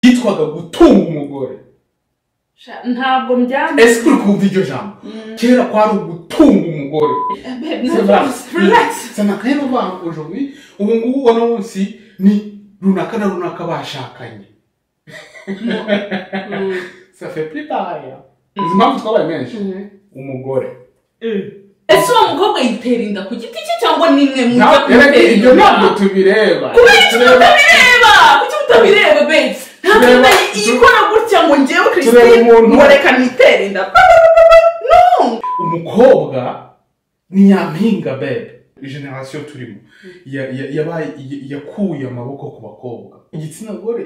byitwaga gutunga umugore Sha- ntabwo mbyanga ese uri kumva iryo jambo kera kwari ugutunga umugore Babe, no, C'est vrai. relax Ça n'a rien à voir aujourd'hui. Ubu ngubu ubona munsi ni runaka na runaka bashakanye. Ça fait plus pareil. hein. Izi mpamvu twabaye menshi. Umugore. ese uwo mukobwa yitera inda ku giti cye cyangwa ni mwe mujya Nta- erega kumutera Ibyo inda? ntabwo tubireba. kubera iki Tureba- mutabireba kuki mutabireba babes ntabwo Tureba- nayo ikora gutya ngo ngewe Tureba christine umuntu. ngo reka nitere inda Ba, ba, ba, ba, ba. no Umukobwa ni nyampinga bebe. Generation turimo Ya- ya- yabaye ya- yakuye amaboko ku bakobwa. Igitsina gore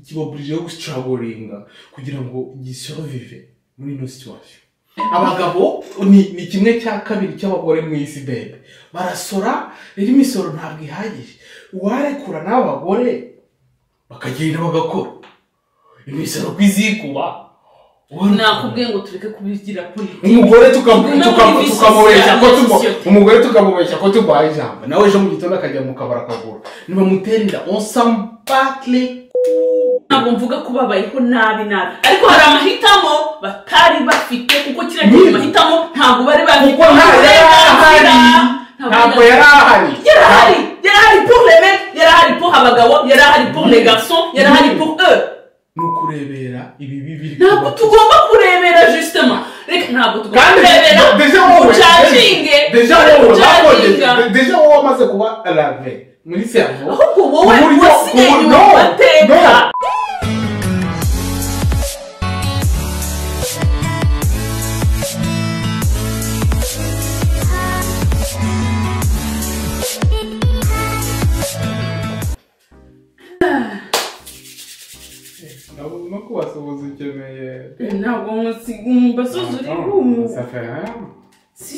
kibaburije gustragoringa kugira ngo gisurvive muri ino situation. abagabo ni, ni kimwe cya kabiri cy'abagore mu isi bebe barasora rero imisoro ntabwo ihagije uwarekura n'abagore bakagenda bagakora imisoro ku izikuba nakubwiye ngo tureke kubigira kuri umugore tuka- Tuguma tuka- muri tukamubeshya ko visi- tumu- société. umugore tukamubeshya ko turwaye ijambo nawe ejo mu gitondo akajya mu kabari akagura nibamutera inda onsambatire ntabwo mvuga ko babayeho nabi nabi ariko hari amahitamo batari bafite kuko kiriya Ni- gihe mahitamo ntabwo bari bafite kuko nta yari ahari ntabwo yari ahari yarahari yarahari pour les men yarahari pour abagabo yarahari pour les garçons yarahari pour eux ni ukurebera ibibi biri ntabwo kuba. tugomba kurebera justement reka ntabwo tugomba kandi kurebera de- deja wowe ucacinge deja wowe ucacinga bakoze- deja wowe wamaze kuba lave muri servo ahubwo wowe Uburyo- wasigaye ubu- inyuma no, mu mateka no. Nabo- no kubasuhuza ukeneye ntabwo mbasuzuri rumu Ça fait rien.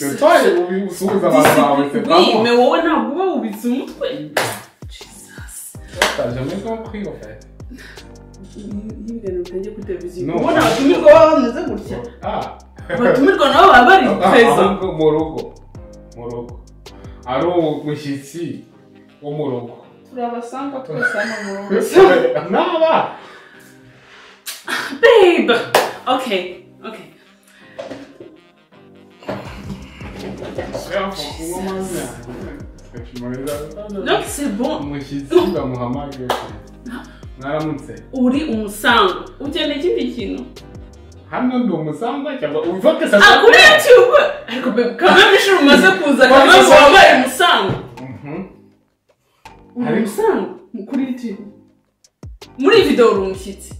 Que toi, ubu- usuhuza abantu bawe, c'est pas moi. mais wowe ntabwo uba wubitse umutwe Jesus. T'as jamais compris en fait. Y'imbere utajya kuri televiziyo No. ubona abatumirwa baba bameze gutya Ah. abatumirwa nabo baba bari peza ahubwo mu rugo mu rugo ari umushyitsi wo mu rugo turabasanga twese hano mu rugo naba Babe! Okay, okay. Donc c'est bon. umushyitsi bamuhamage mwaramutse Uri umusango. Ukeneye ikindi kintu? hano ndi umusangwa cyangwa uvuga se Ah, kuri YouTube! Ariko babe, quand même ishuri umaze kuza, quand même wambaye umusango. Uri Ariko- umusango? Mu- Kuri YouTube? Muri iyi video uri umushyitsi.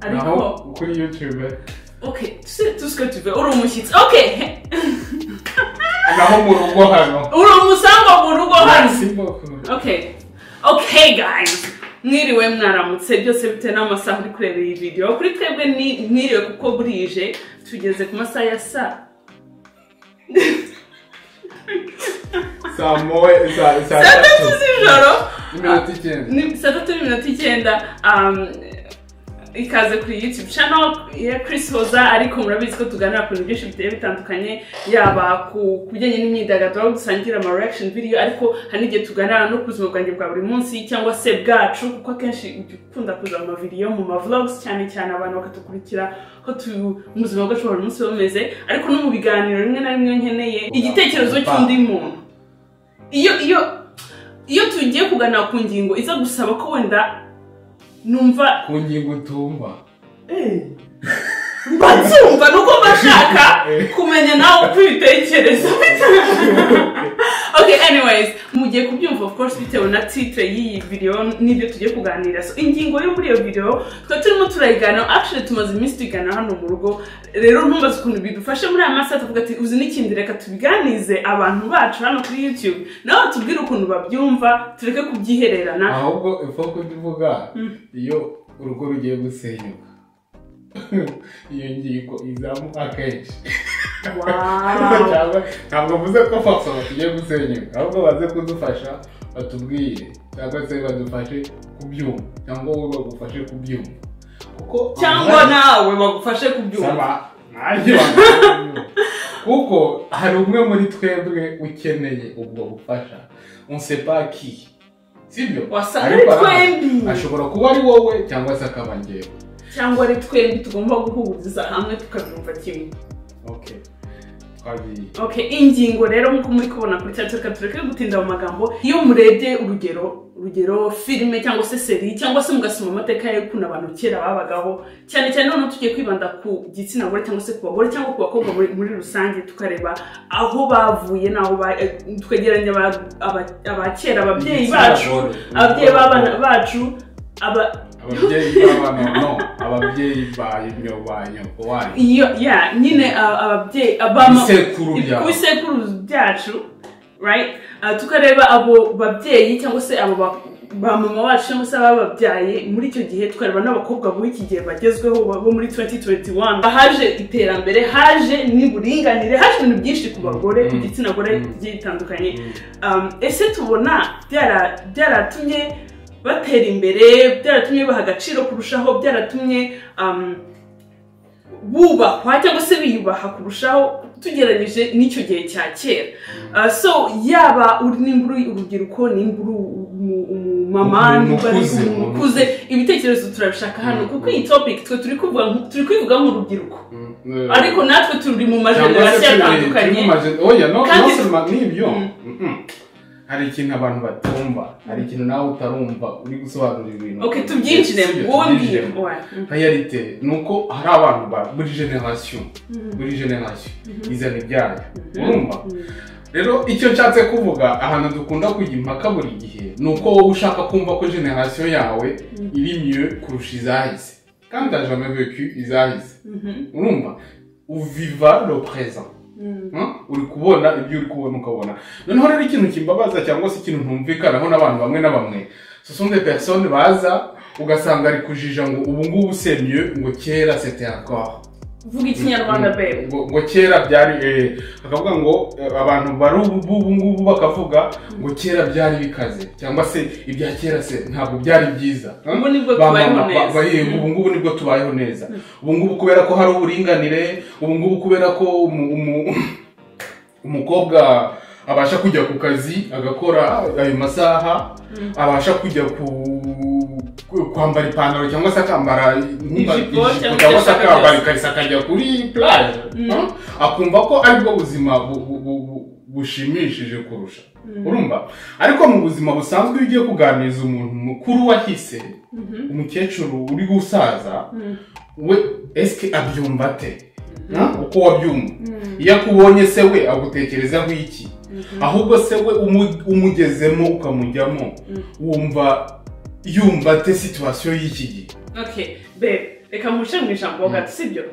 Ariko- naho kuri youtube Okay, tu sais tout ce que tu veux. Uri umushyitsi. Okay! naho mu rugo hano Uri umusango mu rugo hano. Merci beaucoup. Okay. Okay, guys. Mwiriwe mwaramutse byose bitewe n'amasaha uri kureba iyi video. Kuri twebwe ni mwiriwe kuko burije tugeze ku masaha ya saa saa moya saa saa saa tatu z'ijoro. iminota icyenda Ni saa tatu n'iminota icyenda. Um, ikaze kuri YouTube channel ya Chris Hoza ariko murabizi ko tuganira ku bintu byinshi bigiye bitandukanye yaba ku ku bijyanye n'imyidagaduro aho dusangira ama reaction video ariko hari n'igihe tuganira no ku buzima bwanjye bwa buri munsi cyangwa se bwacu kuko akenshi ujya ukunda kuza mu video mu ma vlogs cyane cyane abantu bakadukurikira ko tu mu buzima bwacu bwa buri munsi bumeze ariko no mu biganiro rimwe na rimwe nkeneye igitekerezo cy'undi muntu iyo iyo iyo tugiye kuganira ku ngingo iza gusaba ko wenda numva ku ngingo utumva mba nzumva nuko mba nshaka kumenya nawe uko ubitekereza okay anyways mugiye kubyumva of course bitewe na titre y'iyi video n'ibyo tugiye kuganira so ingingo yo muri iyo video twari turimo turayigana actually tumaze iminsi tuyigana hano mu rugo rero ntumbaze ukuntu bidufashe muri aya masaha tuvuga ati uzi n'ikindi reka tubiganize abantu bacu hano kuri youtube nabo batubwire ukuntu babyumva tureke kubyihererana ahubwo ipfa kubivuga iyo urugo rugiye gusenyuka iyo ngingo izamuka kenshi wow. Cyangwa ntabwo mvuze ko fapfa tugiye gusenyuka ahubwo baze kudufasha batubwire cyangwa se badufashe kubyumva cyangwa wowe bagufashe kubyumva kuko cyangwa nawe bagufashe kubyumva saba nanjye kuko hari umwe muri twebwe ukeneye ubwo bufasha on sait pas qui sibyo wasa ari Ariko aha- twembi ashobora kuba ari wowe cyangwa se akaba njyewe cyangwa ari twembi tugomba guhuriza hamwe tukabyumva kimwe okay twagiye okay ingingo rero nk'uko muri kubona kuri cya reka tureke gutinda mu magambo iyo murebye urugero urugero filime cyangwa se seri cyangwa se mugasoma amateka y'ukuntu abantu kera babagaho cyane cyane noneho tugiye kwibanda ku gitsina gore cyangwa se ku bagore cyangwa ku bakobwa muri, muri rusange tukareba aho bavuye n'aho ba- eh, twegeranya aba- aba- abakera ababyeyi bacu ababyeyi b'abana bacu aba ababyeyi b'abana no ababyeyi ba nyo- ba nyoko wanyu iyo ya nyine a- ababyeyi abama ibisekuru byawe ibisekuru byacu right Ah, tukareba abo babyeyi cyangwa se abo ba- ba mama bacu cyangwa se abababyaye muri icyo gihe tukareba n'abakobwa b'iki gihe bagezweho ba- bo muri 2021 haje iterambere haje n'uburinganire haje ibintu byinshi ku bagore ku Mm. gitsina gore Mm. bigiye bitandukanye Mm. Um, ese tubona byara- byaratumye batera imbere byaratumye baha agaciro kurushaho byaratumye um, bubahwa cyangwa se biyubaha kurushaho tugereranyije n'icyo gihe cya kera Uh, so yaba uri nimba uri urubyiruko nimba uri umu- umumama Umuntu nimba ari ukuze, umuntu umuntu ukuze ibitekerezo turabishaka hano Mm. kuko iyi topic twe turi kuvuga nk- turi kwivuga nk'urubyiruko Mm. Eh, ariko natwe turi mu cyangwa se majenerasiyo turi- atandukanye turi mu maje- oya no Kandi- nosema n'ibyo Mm. Mm-mm. hari ikintu abantu batumva hari ikintu nawe utarumva uri gusobanura ibintu okay tubyinjiremo Sibyo, wowe mbwira tubyinjiremo. Ouais. nka yarite ni uko hari abantu ba buri generasiyo Mhm. buri generasiyo Mhm. izana ibyayo Mhm. urumva rero icyo nshatse kuvuga ahantu dukunda kujya impaka buri gihe ni uko wowe ushaka kumva ko generasiyo yawe Mm. iri miyo kurusha izahise kandi t'as jamais vécu izahise Mhm. urumva uviva le présent Mhm. Hmm? uri kubona ibyo uri kubona ukabona noneho rero ikintu kimbabaza cyangwa se ikintu ntumvikanaho n'abantu bamwe na bamwe ce sont des personnes baza ugasanga ari kujija ngo ubu ngubu c'est mieux ngo kera c'était encore vuga ikinyarwanda bebe ngo ngo kera byari eh, bakavuga ngo eh, abantu bari ubu ubu ngubu bakavuga ngo kera byari bikaze cyangwa se ibya kera se ntabwo byari byiza Hmm? ubu nibwo tubayeho neza ubu ngubu nibwo tubayeho neza ubu ngubu kubera ko hari uburinganire ubu ngubu kubera ko umu- umu- umukobwa abasha kujya ku kazi agakora ayo masaha Mm. abasha kujya ku ku- kwambara ipantaro cyangwa se akambara Ijipo ijipo cyangwa cyangwa se se akambara byose. ikariso akajya kuri plage Mm. huh? akumva ko aribwo buzima bu- bu- bu- bu- bushimishije kurusha Mm. urumva ariko mu buzima busanzwe iyo ugiye kuganiriza umuntu mukuru wahise Mhm. umukecuru uri gusaza Mhm. we esike abyumva ate Mhm. Huh? uko wabyumva Mhm. iyo akubonye se we agutekerezaho iki Mhm. ahubwo se we umu- umugezemo ukamujyamo Mm. wumva yumva ate situwasiyo y'iki gihe okay bebe reka muce mu ijambo Mm. gato sibyo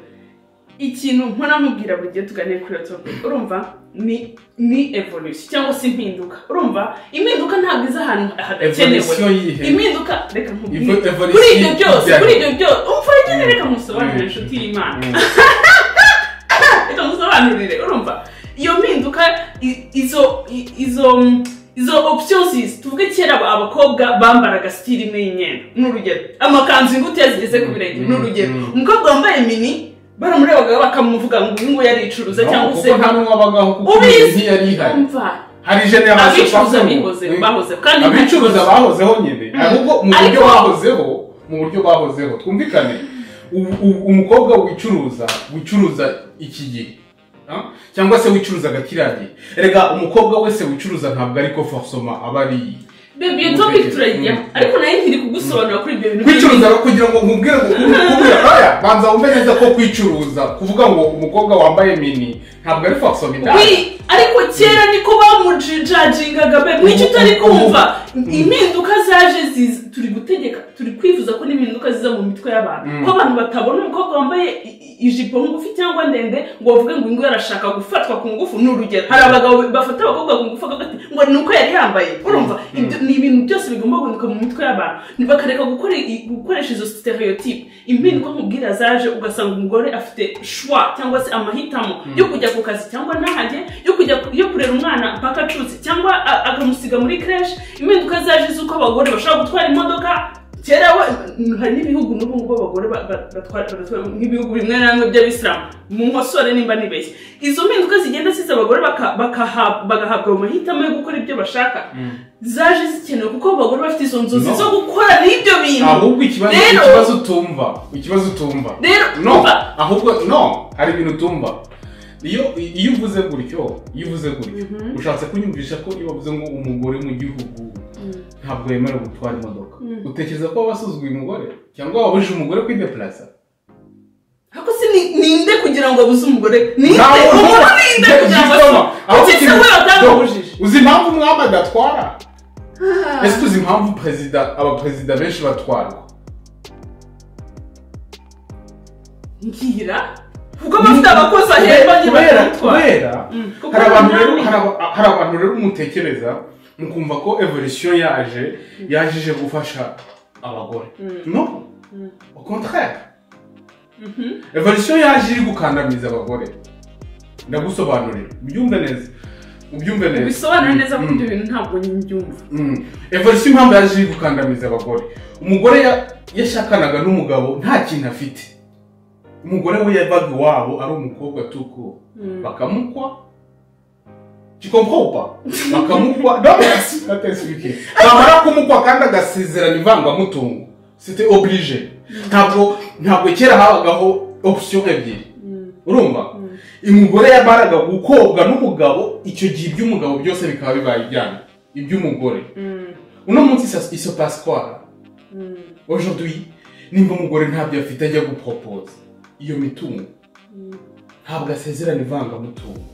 ikintu mpora mubwira buri gihe tuganire kuri iyo topic urumva ni ni evolution cyangwa se impinduka urumva impinduka ntabwo iza ahantu hadakenewe evolisiyo yihe impinduka reka nkubwire Ivo- evolisiyo kuri ibyo byose y'ibyaha. kuri ibyo byose umva ibyo Mm. reka musobanurire Mm. inshuti y'imana Mm. reka musobanurire urumva iyo mpinduka i- izo i- izo mm, izo options tuvuge kera aba- abakobwa bambaraga sitiri imwe y'imyenda ni urugero amakanzu ingutiya zigeze ku birenge ni urugero Mm. umukobwa wambaye mini baramurebaga bakamuvuga ngo uyu nguyu yaricuruza No, cyangwa se kuko nta n'uwabagaho kuko Ubizi. iyi ntiyari ihari umva hari generasiyo abicuruza bakuru. bihozeho Mm. bahozeho kandi nta abicuruza kibazo. bahozeho nyine ahubwo mu buryo Ariko- bahozeho mu buryo bahozeho twumvikane u- u- umukobwa wicuruza wicuruza iki gihe ah? cyangwa se wicuruzaga kiriya gihe erega umukobwa wese wicuruza ntabwo ariko forsoma aba ari Baby, iyo topic turayijyaho Mm. ariko nayo ntiri kugusobanura kuri ibyo bintu kwicuruza no kugira ngo nkubwire ngo nkubwire aya banza wumve neza ko kwicuruza kuvuga ngo umukobwa wambaye mini ntabwo ari forsoma indaya Wi, ariko kera niko bamujijajingaga be mwicyo utari kumva impinduka zaje ziza turi gutegeka turi kwifuza ko n'impinduka ziza mu mitwe y'abantu Mm. ko abantu batabona umukobwa wambaye i- i- ijipo ngufi cyangwa ndende ngo bavuge ngo ingo arashaka gufatwa ku ngufu ni urugero hari abagabo bafata abakobwa ku ngufu bakavuga ati, ngo ni uko yari yambaye urumva Mm. Ibyo- ni ibintu byose bigomba guhinduka mu mitwe y'abantu bakareka gukora i- gukoresha izo stereotype impinduka nkubwira zaje ugasanga umugore afite shwa cyangwa se amahitamo yo kujya ku kazi cyangwa nahajye yo kujya ku- yo kurera umwana mpaka acutse cyangwa a- akamusiga muri creche impinduka zaje z'uko abagore bashobora gutwara imodoka kera we hari n'ibihugu n'ubu ngubu abagore ba- ba- batwara baratwara nk'ibihugu bimwe na bimwe by'abisilamu mu nkosore nimba nibeshye izo mpinduka zigenda ziza abagore baka- bakaha- bagahabwa mu mahitamo yo gukora ibyo bashaka zaje zikenewe kuko abagore bafite izo nzozi No. zo gukora n'ibyo bintu ahubwo ikibazo Rero- ikibazo utumva ikibazo utumva rero no umva, ahubwo no hari ibintu utumva iyo iyo uvuze gutyo iyo uvuze gutyo Mhm. ushatse kunyumvisha ko iyo bavuze ngo umugore mu gihugu ntabwo yemerewe gutwara imodoka Mm. utekereza ko wasuzuguye umugore cyangwa wabujije umugore kwidepurasa ariko si ni- ninde kugira ngo abuze umugore ninde Nta muntu- umuntu ninde Nge- kugira ngo Gikoma, aho abuze kiri- umugore batamubujije Do- uzi impamvu umwami adatwara ese uzi impamvu perezida abaperezida benshi batwarwa ngira kuko bafite abakozi ahera bagiye kubera batwara kubera Mm. Kuko hari abantu rero umwami- hari aba- hari abantu rero mutekereza mukumva ko evolution yaje yaje gufasha abagore Mm. no Mm. au contraire Mhm. evolution yaje iri gukandamiza abagore ndagusobanurira ubyumve neza ubyumve neza bisobanura neza ko Mm. ibyo bintu ntabwo nyibyumva Mm. evolution impamvu yaje iri gukandamiza abagore umugore ya- yashakanaga n'umugabo nta kintu afite umugore we yabaga iwabo ari umukobwa tuku bakamukwa kikompopa bakamukwa ntatesuke bamara kumukwa kandi agasezerana ivangamutungo c'était oblige ntabwo ntabwo kera habagaho option ebyiri urumva umugore yamaraga gukobwa n'umugabo icyo gihe iby'umugabo byose bikaba bibaye ibyanyu iby'umugore uno munsi ça- il se passe quoi aujourd'hui nimba umugore ntabyo afite ajya gupropoza iyo mitungo ntabwo asezerana ivangamutungo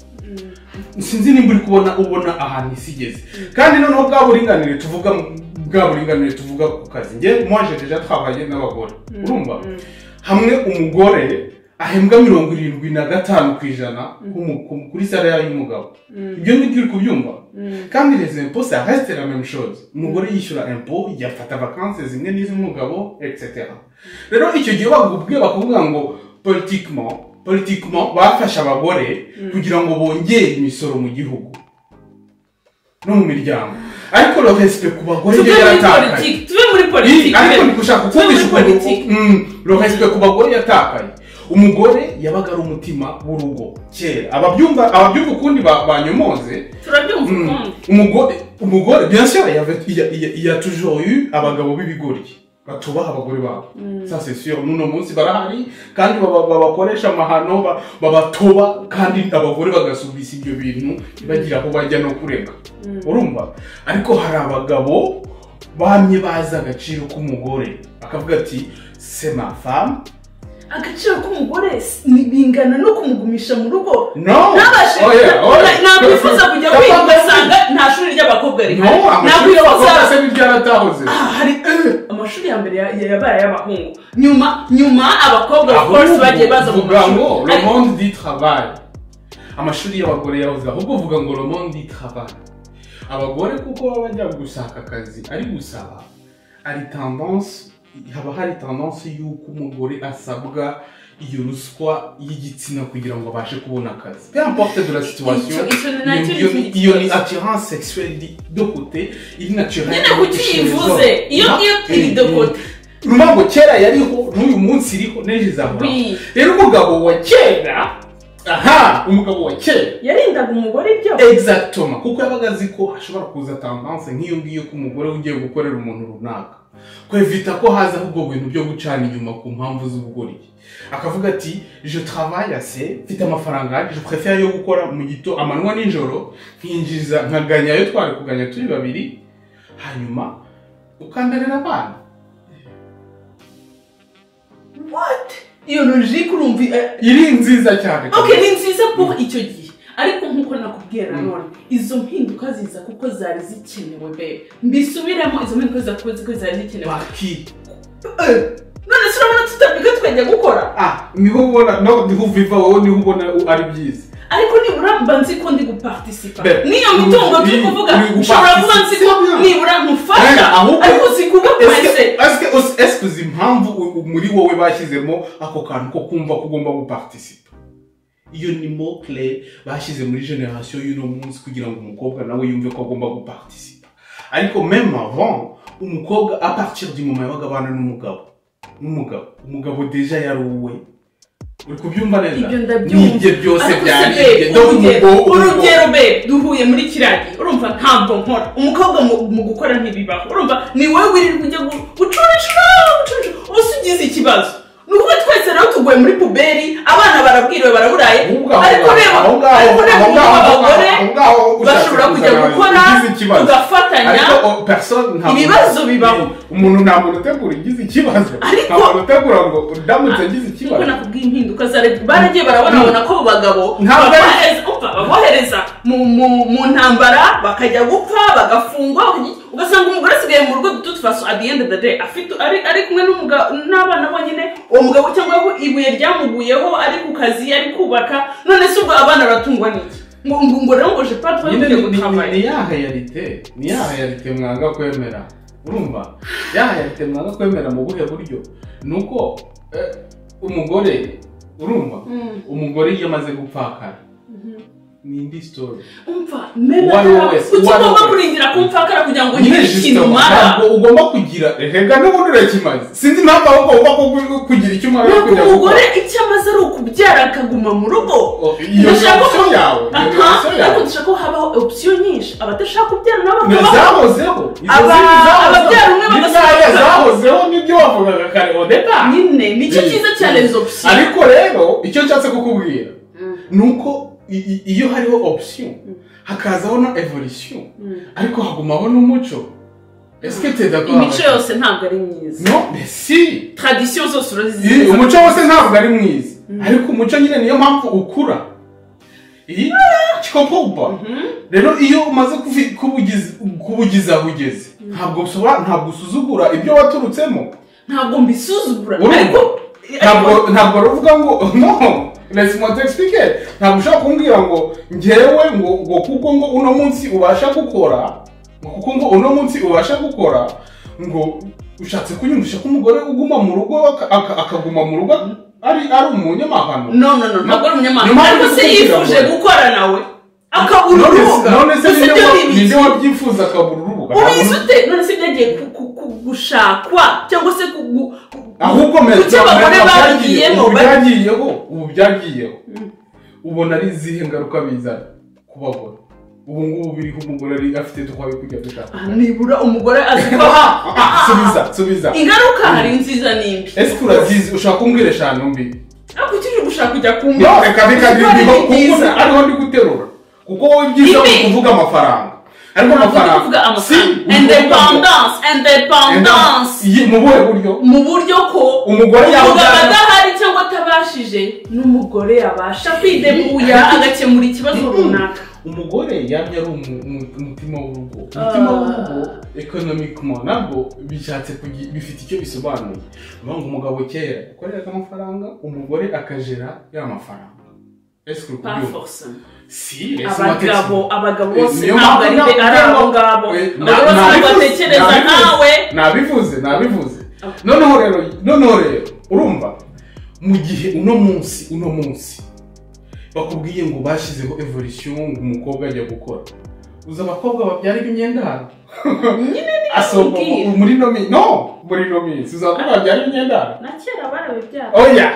sinzi nimba uri kubona ubona ahantu isi igeze kandi noneho bwa buringanire tuvuga bwa buringanire tuvuga ku kazi nge mwaje deja twabaye n'abagore urumva hamwe umugore ahembwa mirongo irindwi na gatanu ku ijana ku- ku- kuri salari y'umugabo ibyo ngibyo uri kubyumva kandi les impôts ça reste la même chose umugore yishyura impôt yafata vacances zimwe n'iz'umugabo etc rero icyo gihe bagubwe bakubwira ngo politiquement politiquement bafashe abagore kugira ngo bongere imisoro mu gihugu no mu miryango ariko le respect ku bagore tuve yo muri yaratakaye politiki tuve muri Iri- politiki ariko ndi gushaka tuve muri kukumvisha ukuntu politiki Mm, le respect ku bagore yatakaye umugore yabaga ari umutima w'urugo kera ababyumva ababyumva ukundi ba- banyomoze turabyumva Mm. ukundi umugore umugore bien sûr il y avait- il y a, il y a- il y a toujours eu abagabo b'ibigoryi batubaha abagore babo ça c'est sûr n'uno munsi barahari kandi baba- babakoresha amahano ba- babatoba kandi abagore bagasubisa ibyo bintu bagira aho bajya no kurega urumva ariko hari abagabo bamye bazi agaciro k'umugore akavuga ati c'est ma femme agaciro k'umugore si- ni- bingana no kumugumisha mu rugo non ntabashe Oh yeah, oh yeah. nakwifuza kujya Papa, kwiga ugasanga nta shuri ry'abakobwa rihari non amashuri y'abakobwa nakwifuza se n'ibyaratahoze Ah, hari eh, amashuri ya mbere ya- ya- yabaye ay'abahungu nyuma nyuma abakobwa of course bagiye baza mu vuga ngo mashuri le Ariko- monde du travail amashuri y'abagore yahoze ahubwo uvuga ngo le monde du travail abagore kuko baba bajya gushaka akazi ari gusaba hari tendance haba hari tendance y'uko umugore asabwa iyo ruswa y'igitsina kugira ngo abashe kubona akazi peu importe de la situation Icyo- icyo ni nacyo iyo- ni iyo- iyo ni attirance sexuelle di- de côté iri naturelle nyine kuki chez les yivuze hommes. iyo iyo iri de Mm, mm. kote urumva ngo kera yariho n'uyu munsi iriho n'ejo izahoraho wi rero umugabo wa kera aha umugabo wa kera yarindaga umugore ibyo egizagitoma kuko yabaga azi ko hashobora kuza tandanse nk'iyo ngiyo ko umugore ugiye gukorera umuntu runaka kwevita ko hazaho ubwo bintu byo gucana inyuma ku mpamvu z'ubugoryi akavuga ati je travaille assez mfite amafaranga ahagije prefere yo gukora mu gito amanywa n'ijoro nkinjiza nkaganya ayo twari kuganya turi babiri hanyuma ukandarira abana what iyo logike urumva eh, iri nziza cyane ok ni nziza po icyo gihe ariko nk'uko nakubwira none izo mpinduka ziza kuko zari zikenewe bebe mbisubiremo izo mpinduka ziza kuko zari zikenewe baki none se urabona tutabika twajya gukora ah niho ubona no niho uviva wowe niho ubona ari byiza ariko nibura mba nzi ko ndi gupartisipa Be- n'iyo mitungo uri- turi kuvuga uri gupartisipa. ushobora kuba nzi ko nibura Rega, nkufasha ahubwo- ariko uzi kuba pese ese uzi impamvu u- muri wowe bashyizemo ako kantu ko kumva ko ugomba gupartisipa iyo ni mokire bashyize muri generasiyo y'uno munsi kugira ngo umukobwa nawe yumve ko agomba gupartisipa ariko meme avant umukobwa aparitira di moma yabaga abana n'umugabo n'umugabo umugabo deja yaruwe uri kubyumva neza Ibyo ndabyumva. nibyo byose ariko byaribye se be, dore urugero- umugabo urugero be duhuye muri kiriya gihe urumva ntabwo nkora umukobwa mu- mu gukora ntibibaho urumva ni wowe wirirwa ujya gu- gucurisha gucurisha ubu se ugize ikibazo ni ukuba twese rero tuguye muri puberi abana barabwiriwe baraburaye Aho ngaho, ariko reba aho ngaho, ariko reba aho ubu ngaho, aho abagore ngaho, aho ngaho bashobora ushatse kujya kuzana gukora ugize ikibazo. tugafatanya ariko o, personne nta muntu- ibibazo bibaho. umuntu nta muntu utegura ugize ikibazo nta Ariko- muntu utegura ngo ndamutse ngize kuko ikibazo nakubwiye impinduka zare- baragiye barabona babona ko abo bagabo Ntabwo ari- babohereza- umva, babohereza mu mu- mu ntambara bakajya gupfa bagafungwa bakajya- ugasanga umugore asigaye mu rugo duto twaso at the end of the day afite ari ari kumwe n'umuga- n'abana bonyine uwo mugabo cyangwa aho ibuye ryamuguyeho ari ku kazi ari kubaka none se ubwo abana baratungwa n'iki ngo ngo ngo rero ngo je pas Nyine twagiye ni- ni- gutavayo ni ya hayarite ni ya hayarite mwanga kwemera urumva ya hayarite mwanga kwemera mu buhe buryo ni uko eh, umugore urumva umugore iyo amaze gupfakara ni indi sitori umva mera Uwo ari we wese, uwo ari we ukigomba wese. kurindira kumfakara kugira ngo Nyine ugire ikintu justement, umara ntabwo ugomba kugira rega n'ubundi urakimaze sinzi impamvu ahubwo ugomba kugu- kugira icyo umara yo kujya Ntabwo gukora umugore icyo amaze ari ukubyara akaguma mu rugo O, iyo ni Ndashaka option ko- yawe iyo ni Aha, option ariko yawe dushaka ko habaho opsiyo nyinshi abadashaka kubyara nabo Na bakabaho. zahozeho izo Aba- zindi zahozeho. ababyara umwe Ni bagasohoka. nkaya zahozeho nibyo wavugaga kare odeta nyine nicyo cyiza cyane izo opsiyo ariko rero icyo nshatse kukubwira ni uko i- i- iyo hariho option hakazaho na evolution ariko hagumaho n'umuco ese tedakora imico yose ntabwo ari myiza no mesi tradisiyo zose urazizi Iyi, umuco wose ntabwo ari mwiza ariko umuco nyine niyo mpamvu ukura iyi kikokuba rero iyo umaze kufi- kubugiza- kubugiza aho ugeze ntabwo ushobora ntabwo usuzugura ibyo waturutsemo ntabwo mbisuzugura Urumva? ariko ntabwo ntabwo ruvuga ngo no resi moto explique ntabwo ushobora kumbwira ngo ngewe ngo ngo kuko ngo uno munsi ubasha gukora ngo kuko ngo uno munsi ubasha gukora ngo ushatse kunyumvisha ko umugore uguma mu rugo aka- aka- akaguma mu rugo ari ari umunyamahano no no no ntabwo ari umunyamahanga Nyuma yo ariko se kukubwira ngo- yifuje gukora nawe akabura None se- urubuga none se Gusa ninde ibyo wa- ni ibiki? ninde wabyifuza akabura urubuga ubizi ute none se byagiye ku- ku- ku- gushakwa cyangwa se kugu- ku- ahubwo ku cyo abagore ubu bagiyemo bari- byagiyeho ubu byagiyeho Mm. ubona ari izihe ngaruka bizana ku bagore ubu ngubu biriho umugore ari afite tukwabi kujya gushaka Ah, nibura umugore azi ko Ah, aha ah, ah, subiza subiza ingaruka hari nziza n'imbi ese turazizi ushaka kumbwira eshanu mbi ariko ukiri gushaka kujya ku mbi no reka reka kuko ari niho kuko byiza. ariho ndi guterura kuko wowe ibyiza Ibi. ni ukuvuga amafaranga ariko Ntabwo ndi amafaranga kuvuga si amafaranga uri kuvuga ngo- independence independence Iyi- mu buhe buryo mu buryo ko Umugore yaba- umugabo adahari cyangwa atabashije n'umugore yabasha kwidemuya agakemura ikibazo runaka umugore yamye ari umu- umu- umutima w'urugo umutima w'urugo ekonomikoma ntabwo bishatse kugi- bifite icyo bisobanuye bivuga ngo umugabo kera yakoreraga amafaranga umugore akajera ya mafaranga ese uri Pas kubyumva forcément. si ese abagabo watetse- abagabo Eh, bose niyo ntabwo ari mpamvu be- ari ntabwo- abo ngabo Eh, abagabo bose ntabwo nabivuze, batekereza nabivuze, nkawe nabivuze nabivuze noneho rero noneho rero urumva mu gihe uno munsi uno munsi bakubwiye ngo bashyizeho evolution ngo umukobwa ajya gukora uzi abakobwa babyara imyenda hano nyine asohoka bakubwiye. mu- muri no minsi no muri no minsi uzi abakobwa babyara imyenda hano na kera barabibyara oya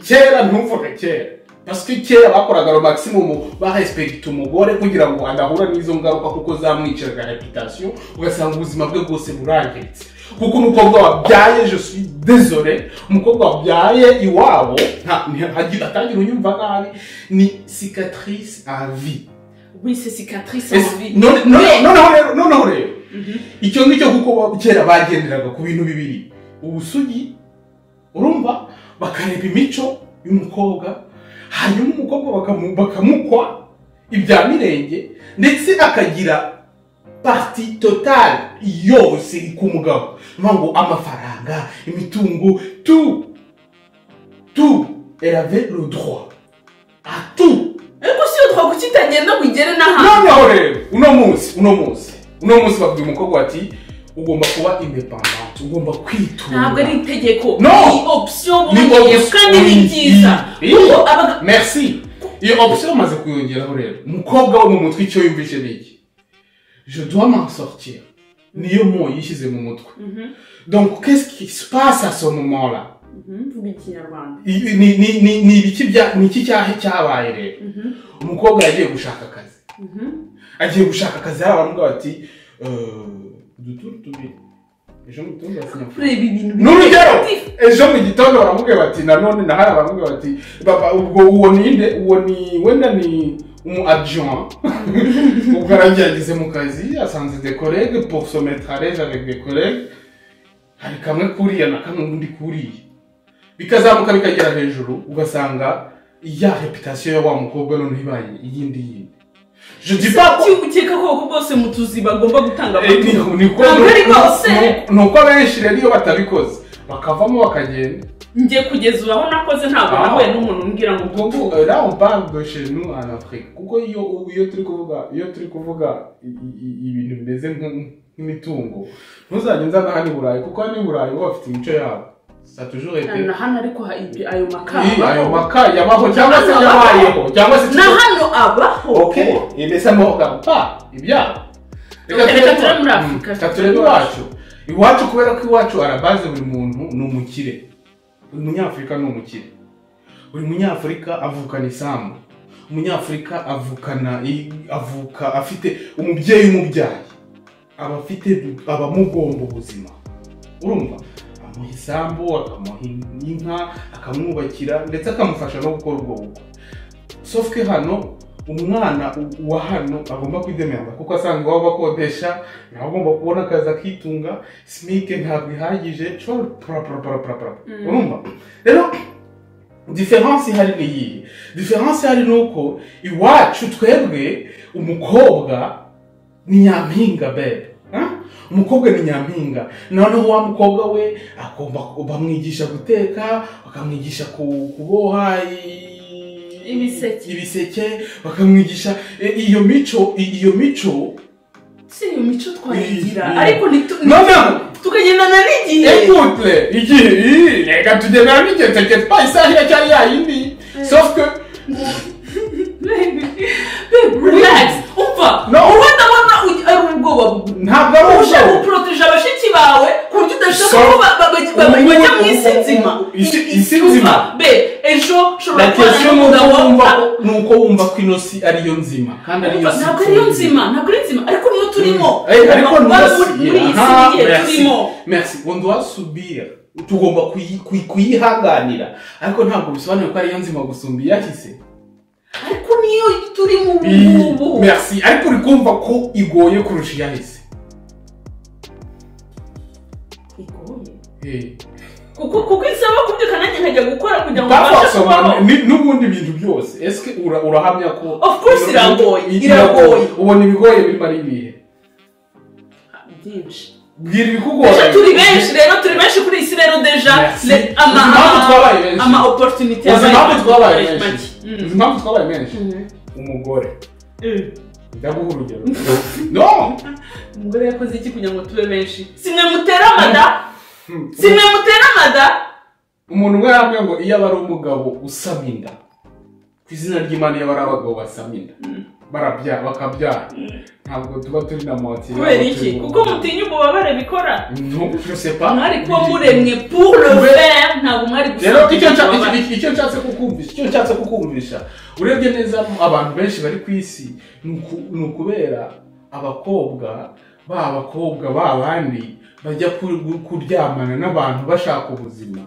kera ntuvuge kera pasike kera bakoraga ro maximum barespekita umugore kugira ngo adahura n'izo ngaruka kuko zamwiciraga reputasiyo ugasanga ubuzima bwe bwose burangiritse kuko umukobwa wabyaye je suis désolé umukobwa wabyaye iwabo nta- nti- atangira unyumva nabi ni cicatrice à vie oui c'est cicatrice Ese- en vie none- none- Mais- noneho rero noneho rero Mhm. icyo ngicyo kuko ba- kera bagenderaga ku bintu bibiri ubusugi urumva bakareba imico y'umukobwa hanyuma umukobwa bakamu- bakamukwa ibya mirenge ndetse akagira parti totale yose iri ku mugabo niyo ngo amafaranga imitungo tu tu erave le droit a tu ariko si iyo twaguca itagenda ngo igere n'ahantu noneho rero uno munsi uno munsi uno munsi babwira umukobwa bati ugomba kuba independant ugomba ntabwo kwitunga ari itegeko No. ni opsiyo bongeye option. kandi ni byiza Iyi. kuko abaga merci iyo option umaze kuyongeraho rero umukobwa wo mu mutwe icyo yumvise ni iki je dois m'en sortir niyo mo yishyize mu mutwe Mhm. donc qu'est-ce qui se passe à ce moment là Mhm. Mvuga ikinyarwanda. Ibi- ni ni- ni- ni ibiki bya ni iki cyaha cyabaye rero Mhm. umukobwa yagiye gushaka akazi Mhm. agiye gushaka akazi hari abamubwira bati "Euh, uduturu tubiri ejo mu gitondo basinya Kureba ibintu ni urugero bimwe. ejo mu gitondo baramubwira bati nanone na hari abamubwira bati "Baba, ubwo uwo ni nde uwo ni wenda ni umu adjoint ubwo arangiye ageze mu kazi asanze des collègues pour se mettre à l'aise avec des collègues hari kamwe kuriya na kamwe undi kuriya bikazamuka bikagera hejuru ugasanga ya reputation ya wa mukobwa noneho ibaye iyindi yindi je dis pas ko Kuki ukeka ko uko bose mutuzi bagomba gutanga Eh, ni- amakuru? ni uko- Ntabwo ari bose. ni- ni uko benshi rero iyo batabikoze bakavamo bakagenda Njye kugeza ubu aho nakoze ntabwo Ah. nahuye n'umuntu umbwira ngo ubwo ubwo ngo euh, là on parle de chez nous en Afrique kuko iyo iyo turi kuvuga iyo turi kuvuga i- i- ibintu bimeze nk'u- nk'imitungo ntuzajye nzana hano i Burayi kuko hano i Burayi bo bafite imico yabo ça a toujours été na hano ariko ha- ibyo- ayo Iyi, ayo makamba maka yabaho cyangwa se Hano yabayeho cyangwa se na hano abaho ok mais ça me regarde pas ibyabo Reka turebe muri Mm, Afurika. reka turebe iwacu iwacu kubera ko iwacu arabaze buri muntu ni umukire buri munyafurika ni umukire buri munyafurika avukana isambu umunyafurika avukana i- avuka afite umubyeyi umubyaye aba afite aba amugomba ubuzima urumva amuha isambu akamuha in- inka akamwubakira ndetse akamufasha no gukora ubwo bukwe sofuke hano umwana u- wa hano agomba kwidemerera kuko asanga iwabo bakodesha nawe agomba kubona akazi akitunga simike ntabwo ihagije shobora pura pura pura pura pura Mm. urumva rero diferanse ihari ni iyihe diferanse ihari ni uko iwacu twebwe umukobwa ni nyampinga bebe Huh? umukobwa ni nyampinga noneho wa mukobwa we agomba bamwigisha guteka bakamwigisha ku- kuboha i- Ibiseke. ibiseke bakamwigisha i- iyo mico i- iyo mico si iyo mico twayigira Iyi- iyi. ariko ntitu- noneho tukagendana n'igihe écoute igihe ii, reka tugendana n'igihe tekete pa isaha iracyari yayindi sauf que Baby, babe, relax umva No. wowe ndabona ugi- ari ubwoba bugufi ntabwo ari ushaka ubushobozi guporoteje abashiki bawe ku buryo udashaka So- ko ba- ba- ba- ba- Ubu- bajya mu ubu- isi ubu- nzima isi- isi nzima. be ejo ushobora la kubana question nuko n'umugabo wumva wawe nuko wumva ko ino si ariyo nzima kandi ariyo si ntabwo ariyo nzima ntabwo ari nzima ariko niyo turimo Eh, ariko Baba muri ntugasibe. muri iyi si Aha, igihe merci. turimo merci on doit subir tugomba kuyi- kuyi- kuyihanganira ariko ntabwo bisobanuye ko ariyo nzima gusumba iyahise ariko niyo turi mu Iyi- bubu merci ariko uri kumva ko igoye kurusha iyahise Igoye. Eh. kuko kuko isaba kubyuka nanjye nkajya gukora kugira ngo Papa mbashe kubaho asobanura ni- n'ubundi bintu byose ese ura- urahamya ko Of course iragoye, I- iragoye. ubona ibigoye birimo ari ibihe byinshi bwira ibikugoye Deja turi benshi rero turi benshi kuri iyi si rero deja Merci. le- ama Uzi impamvu twabaye benshi? ama opportunity uzi impamvu twabaye make. menshi Mm. uzi impamvu twabaye menshi umugore ndaguha urugero no umugore yakoze iki kugira ngo tube benshi simwe mutera amada Hmm. simwe mutera amada umuntu umwe yambwiye ngo iyo aba ari umugabo usaba inda ku izina ry'imana iyo aba ari abagabo basaba inda barabyara bakabyara ntabwo tuba turi na moti kubera iki kuko mutinya ububabare bikora mwari ntujusepamwari kuba muremwe pour le Kube- faire ntabwo mwari rero gusa- icyo nshaka- iki- icyo nshatse kukumvisha icyo nshatse kukumvisha urebye neza abantu benshi bari ku isi ni uku- ni ukubera abakobwa ba abakobwa ba bandi bajya ku- kuryamana n'abantu bashaka ubuzima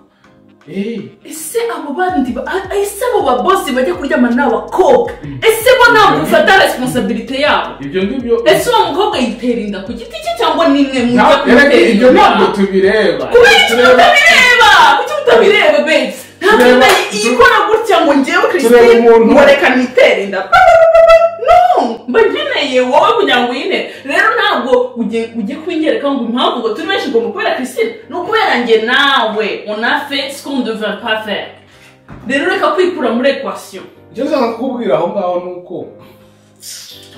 Eh, ese abo bandi ba- a- ese abo babosi bajya kuryamana n'abakobwa ese bo ntabwo bafata responsabilite yabo ibyo ngibyo ese uwo mukobwa yitera inda ku giti cye cyangwa nimwe mujya Nta- kumutera erega ibyo ntabwo inda tubireba kubera iki Tureba- mutabireba kuki mutabireba babe ntabwo Tureba- ikora gutya ngo njyewe Tureba christine umuntu- ngo reka nitere inda Ba, ba, ba, ba, ba. no mba nkeneye wowe kugira ngo uyine rero ntabwo ujye ujye kubinyereka ngo impamvu ngo turi benshi ngomba kubera christine ni ukubera njye nawe on a fait ce qu'on ne devait pas faire rero reka kwikura muri equation icyo nshaka kukubwira aho ngaho ni uko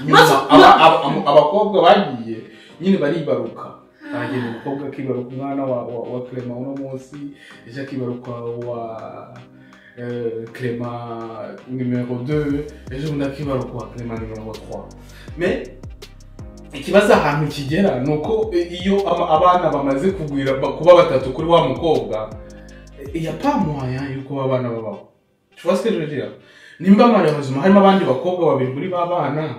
nyuma Maze- aba- aba- aba- abakobwa bagiye nyine baribaruka baragenda umukobwa akibaruka umwana wa, wa, wa clema uno munsi ejo akibaruka wa eh, clema numero 2 ejo bundi akibaruka wa clema numero 3 mais ikibazo ahantu kigera ni uko iyo aba- abana bamaze kugwira ba- kuba batatu kuri wa mukobwa yapamuhaya yuko ba bana babaho tubaswe jojira nimba mwana bazima harimo abandi bakobwa babiri muri ba bana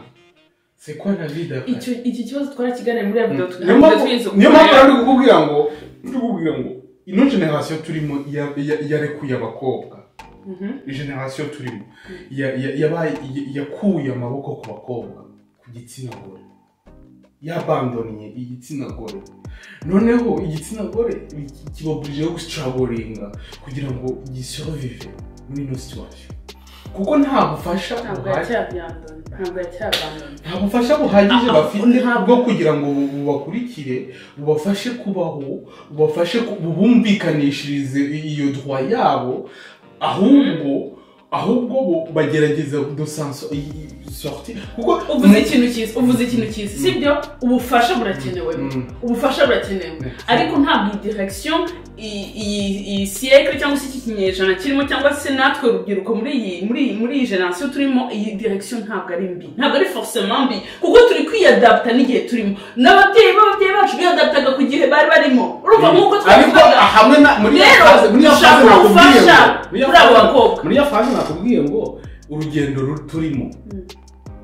c'est quoi la vie d'après icyo iki kibazo twarakiganira muri ya video tu- niyo mpamvu twize niyo mpamvu kugira- rero ndi kukubwira ngo ndi kukubwira ngo ino generasiyo turimo ya- ya- yarekuye abakobwa Mhm. generasiyo turimo ya- ya- yabaye- ya- yakuye amaboko ku bakobwa ku gitsina gore yabandoniye igitsina gore noneho igitsina gore ki- kibaburijeho gusicagoringa kugira ngo gisorovive muri ino situwasiyo kuko nta bufasha ntabwo buhagije yacyabyanduye ntabwo yacyabandana nta bufasha buhagije Ah, bafite ntabwo. bwo kugira ngo bu- bubakurikire bubafashe kubaho bubafashe ku- bubumvikanishirize iyo dwa yabo ahubwo ahubwo bu- bagerageza dosanso sorti kuko uvuze ikintu cyiza uvuze ikintu cyiza sibyo ubufasha burakenewe Mm. ubufasha burakenewe Mm. ariko ntabwo iyi direction iyi- iyi iyi siyekire cyangwa se iki kinyejana kirimo cyangwa se natwe urubyiruko muri iyi muri iyi muri iyi generasiyo turimo iyi direction ntabwo ari mbi ntabwo ari forcément mbi kuko turi kwiyadapta n'igihe turimo n'ababyeyi b'ababyeyi bacu biyadaptaga ku gihe bari barimo urumva nk'uko ariko twabivugaga hamwe na muri ya Rero, faze muri ya dushaka faze nakubwiye ubufasha ngo muri ya kuri abo faze- bakobwa. muri ya faze nakubwiye ngo urugendo ru- turimo Mm.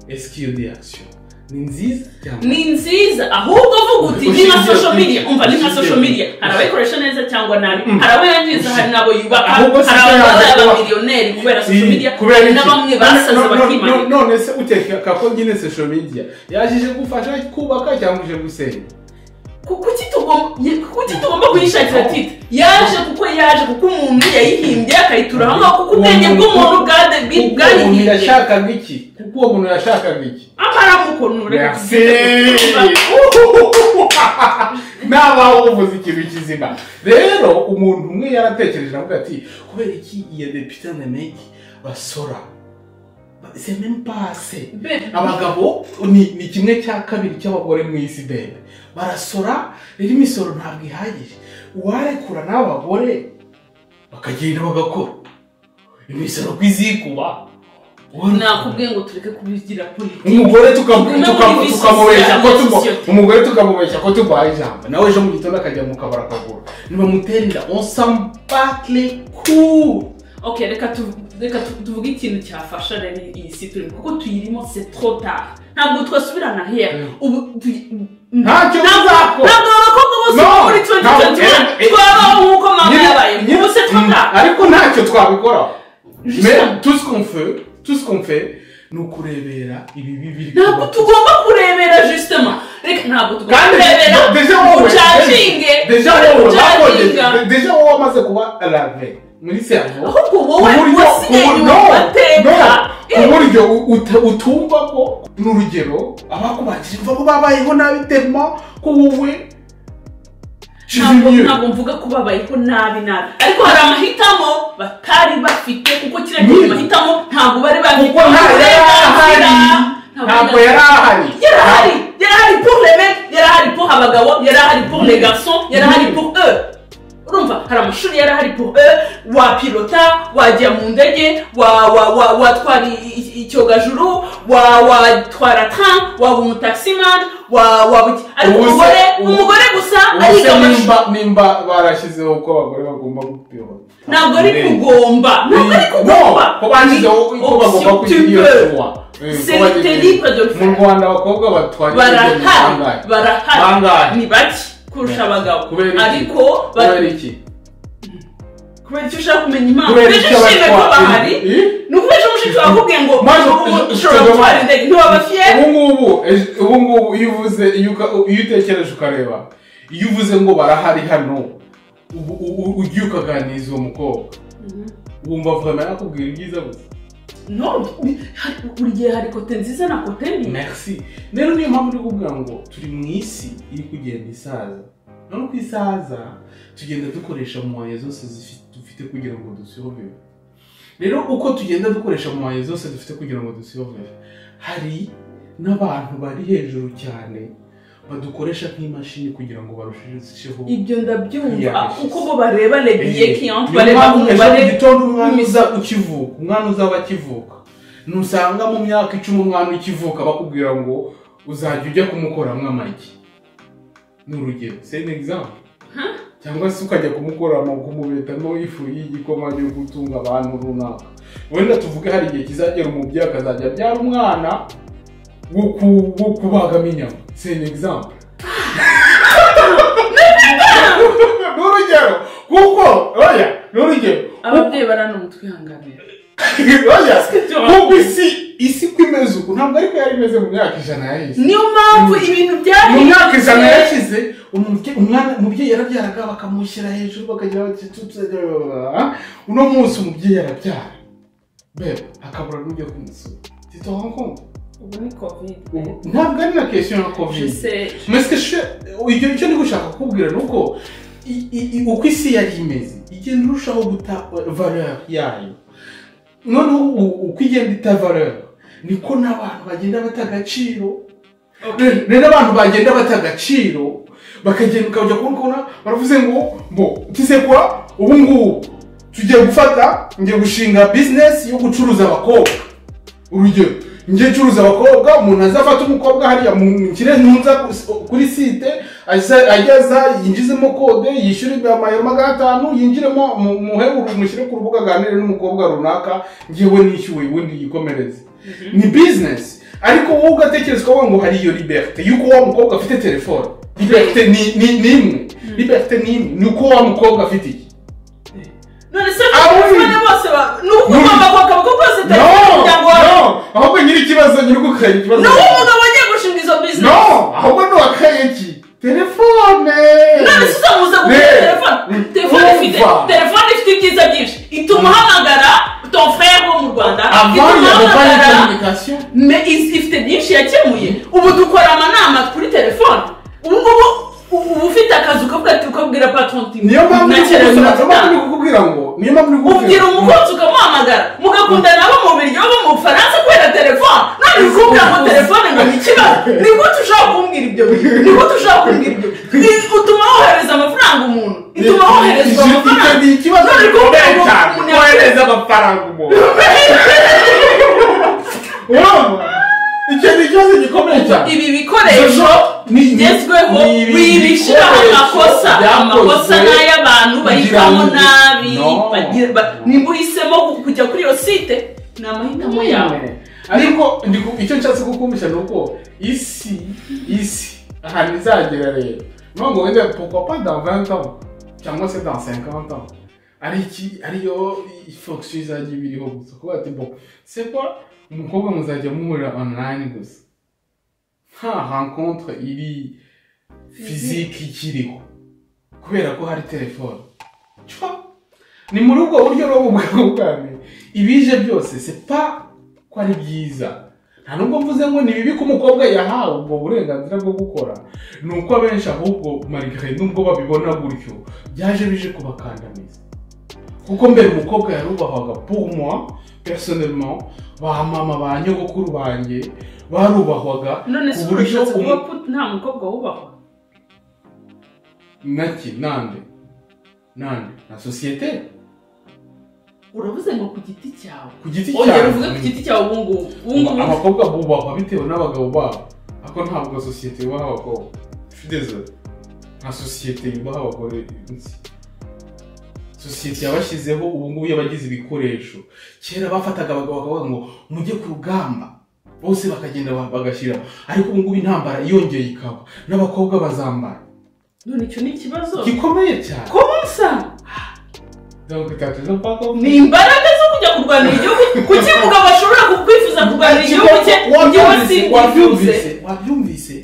esikiyodi akisiyo ni nziza cyane ni nziza ahubwo vuga uti ni nka social media umva ni nka social media hari abayikoresha neza cyangwa nabi hari abayangiza hari n'abo yubaka Ahubwo si hari icyo ababaye yanze kuba. abamiliyoneri kubera social media kubera hari iki? na bamwe None- basaze none- bakimanika none- none se utekeka ko nyine social media yajije gufasha kubaka cyangwa ije gusenya Ku- kuki tugomba ye- kuki tugomba kuyishakira tita yaje kuko yaje kuko umuntu yayihimbye akayitura aho ngaho kuko ubwenge Umuntu- bw'umuntu bwade kuko umuntu bwayihimbye yashakaga iki kuko uwo muntu yashakaga iki amaramukonure Merci. nabaho uvuze ikintu kizima rero umuntu umwe yaratekereje avuga ati kubera iki iya depite na meki basora c'est même pas assez abagabo ni, ni kimwe cya kabiri cy'abagore mu isi bebe barasora rero imisoro ntabwo ihagije uwarekura n'abagore bakagenda bagakora imisoro ku izikuba nakubwiye ngo tureke kubigira politiki umugore tuka- Tuguma tuka- muri tukamubeshya ko sosiyete, tuba- sosiyete. umugore tukamubeshya ko turwaye ijambo nawe ejo mu gitondo akajya mu kabari akagura nibamutera inda onsambatle ku ok reka tu- reka tu- tuvuge ikintu cyafasha rero iyi si turimo kuko tuyirimo c'est trop tard ntabwo twasubirana here Mm. ubu tu- Ntacyo Ntabwo- bizakora. ntabwo abakobwa bose No, bo muri ntabwo- 2021 eh, eh, twabaho nk'uko mama yabaye ubu c'est trop tard ariko ntacyo twabikoraho Justement. Mais tout ce qu'on fait, tout ce qu'on fait, ni ukurebera ibibi biri ntabwo tugomba kurebera justement reka ntabwo tugomba kandi kurebera deja wowe ucacinge deja wowe ucacinga bakoze deja wowe wamaze kuba lave muri servo ahubwo wowe wasigaye inyuma ugateka ku buryo uta- utumva ko n'urugero abakubakije mva ko babayeho nabi tema ko wowe ntabwo kizimiye ntabwo mvuga ko babayeho nabi nabi ariko hari amahitamo batari bafite kuko kiriya Nyine. gihe mahitamo ntabwo bari bafite kuko nta yari ahari ntabwo ntabwo yari ahari yarahari yarahari pour les mecs yarahari pour abagabo yarahari pour les garçons yarahari Nyine. pour eux urumva hari amashuri yarahari pour eux wapilota wajya mu ndege wa- wa- wa- watwara i- i- icyogajuru wa- watwara tram waba umutaximan waba waba iki ariko Ubuse- umugore ubu- umugore gusa ubuse ariga amashuri nimba nimba barashyizeho ko abagore bagomba gupima ntabwo ari kugomba ntabwo ari kugomba ko bashyizeho ko bagomba kwigira kuwa C'est le libre de le mu faire. rwanda abakobwa batwara ibintu barahari bitangaje. Bangahe? barahari ni bake kurusha abagabo kubera iki? ariko ba- kubera iki kubera icyo ushaka kumenya impamvu kubera ejo iki ushimye ko abatwara bahari Eh? ni ukuba ejo mushiki wawe akubwiye ngo Maze- ubu ushobora gutwara indege ntiwaba fiye ubu ngubu ejo- ubu ngubu iyo uvuze iyo uka- iyo utekereje ukareba iyo uvuze ngo barahari hano ubu- ubu- ugiye ukaganiriza uwo mukobwa wumva avuga nawe akubwira ibyiza gusa no ni- hari- buri gihe hari kote nziza na kote mbi merci rero niyo mpamvu ndi kuvuga ngo turi mu isi iri kugenda isaza none uko isaza tugenda dukoresha moye zose zifi- dufite kugira ngo dusihovere rero uko tugenda dukoresha moye zose dufite kugira ngo dusihovere hari n'abantu bari hejuru cyane badukoresha nk'imashini kugira ngo barusheho ibyo ndabyumva Yeah. uko bo bareba lebiye kiyanti Niyo bareba mpamvu ejo mu umubare gitondo umwana uza ukivuka umwana uzaba akivuka nusanga mu myaka icumi umwana ukivuka bakubwira ngo uzajya ujya kumukoramo amagi ni urugero seni egizamu cyangwa se ukajya kumukora kumubetamo ifu y'igikoma yo gutunga abantu runaka wenda tuvuge hari igihe kizagera umubyeyi akazajya abyara umwana wo ku- wo kubagamo inyama seni egizamu ni urugero kuko oya ni urugero ababyeyi barana umutwihanganira oya kuko isi isi uko imeze uku ntabwo ariko yari imeze mu myaka ijana yahise niyo mpamvu ibintu byari mu myaka ijana yashize umubye- umwana umubyeyi yarabyaraga bakamushyira hejuru bakagira bati tutse- uno munsi umubyeyi arabyara beba hakabura n'ujya kumusura tito Hong Kong ubu ni kovide ubu ntabwo ari na kesiyo ya covid Mwese she ibyo icyo ndi gushaka kukubwira ni uko i- i- i- uko isi yari imeze igenda irushaho guta valeur yayo noneho u- uko igenda ita valeur niko n'abantu bagenda bata agaciro Re- rero abantu bagenda bata agaciro bakagenda ukajya kubona baravuze ngo mbo tisekura ubu ngubu tugiye gufata ngiye gushinga bizinesi yo gucuruza abakobwa urugero njye ncuruza abakobwa umuntu aza afata umukobwa hariya mu kire ntunza ku- kuri site aza- ageza yinjizemo kode yishyura amayero magana atanu yinjiremo mu- muhe uru- mushyire ku rubuga aganire n'umukobwa runaka ngewe nishyuwe ubundi yikomereze ni bizinesi ariko wowe ugatekerezwa ngo hari iyo liberite y'uko wa mukobwa afite telefone liberite ni- ni ni imwe liberite ni imwe ni uko wa mukobwa afite iki none se Ah, oui. abana bose ba- ni uko ugomba kwakaboko kose no telefone kugira ngo no ahubwo nyiri ikibazo nyiri gukanya ikibazo ni uwo mugabo wagiye gushinga izo bizinesi No! Ahubwo ni uwakaye iki? Telefone! none se uzamuza kugura Ne. telefone telefone ifite Umva. telefone ifite ibyiza byinshi ituma uhamagara ton frère wo mu rwanda Avant, il ituma n'y avait pas de uhamagara communication. me izi- ifite byinshi yakemuye ubu dukora amanama kuri telefone ubu ngubu u- uba ufite akazi ukavuga ati ukabwira patron uti Niyo mpamvu ndi ntekereza kukubwira- niyo mpamvu amafaranga." ndi kukubwira ngo, niyo mpamvu ndi ubwira kukubwira ngo, umukunzi ukamuhamagara mugakundana abo mu biryo bo mu bufaransa kubera telefone none ukubwira ngo telefone ngo ni ikibazo ni gute ushobora kumbwira ibyo bintu ni gute ushobora kumbwira ibyo bintu Ni- utuma wohereza amafaranga umuntu ituma woherezwa Icyo- icyo amafaranga ni ikibazo None gikomeye kumbwira ngo cyane, umuntu kohereza amafaranga umuntu. Urumva? Icyo ni ikibazo gikomeye cyane. ibi bikoresho Ni- ni- bigezweho ni ibi bibishyiraho bikoresho amakosa amakosa byakozwe kugira n'ay'abantu ngo- bahitamo nabi No. bagira- ba- nimba uhisemo kujya kuri iyo site ni amahitamo yawe ariko ndi ku- icyo nshatse kukumvisha ni uko isi isi ahantu izagera rero nubwo wenda pourquoi pas dans 20 ans cyangwa se dans 50 ans ari iki ariyo fox izajya iba iriho gusa kuba ati bon c'est quoi umukobwa muzajya muhurira online gusa nta rencontre iri physique ikiriho kubera ko hari telefone Cwa. ni muri ubwo buryo rero bwo bwami ibije byose sepa ko ari byiza nta nubwo mvuze ngo ni bibi ko umukobwa yahawe ubwo burenganzira bwo gukora ni uko abenshi ahubwo marigare nubwo babibona gutyo byaje bije kubakandamiza kuko mbere umukobwa yarubahwaga pumwa personellement ba mama ba nyogokuru banjye barubahwaga none se ku buryo urashatse kuvuga umu- ko nta mukobwa wubahwa naki nande nande na sosiyete uravuze ngo ku giti cyawe ku giti ongera cyawe uvuge ku giti cyawe ubu ngubu ubu Aba- ngubu abakobwa bubahwa bitewe n'abagabo babo ariko ntabwo sosiyete yubaha abakobwa fideze nka sosiyete yubaha abagore nzi. sosiyete yabashyizeho ubu ngubu yabagize ibikoresho kera bafataga abagabo bakavuga ngo mujye ku rugamba bose bakagenda ba- bagashyira ariko ubu ngubu intambara yongeye ikaba n'abakobwa bazambara none icyo ni ikibazo gikomeye cyane konsa donc tatu zo pako ni imbaraga zo kujya kurwanira igihugu kuki umugabo ashobora kukwifuza kurwanira igihugu cye njyewe simbifuze wabyumvise wabyumvise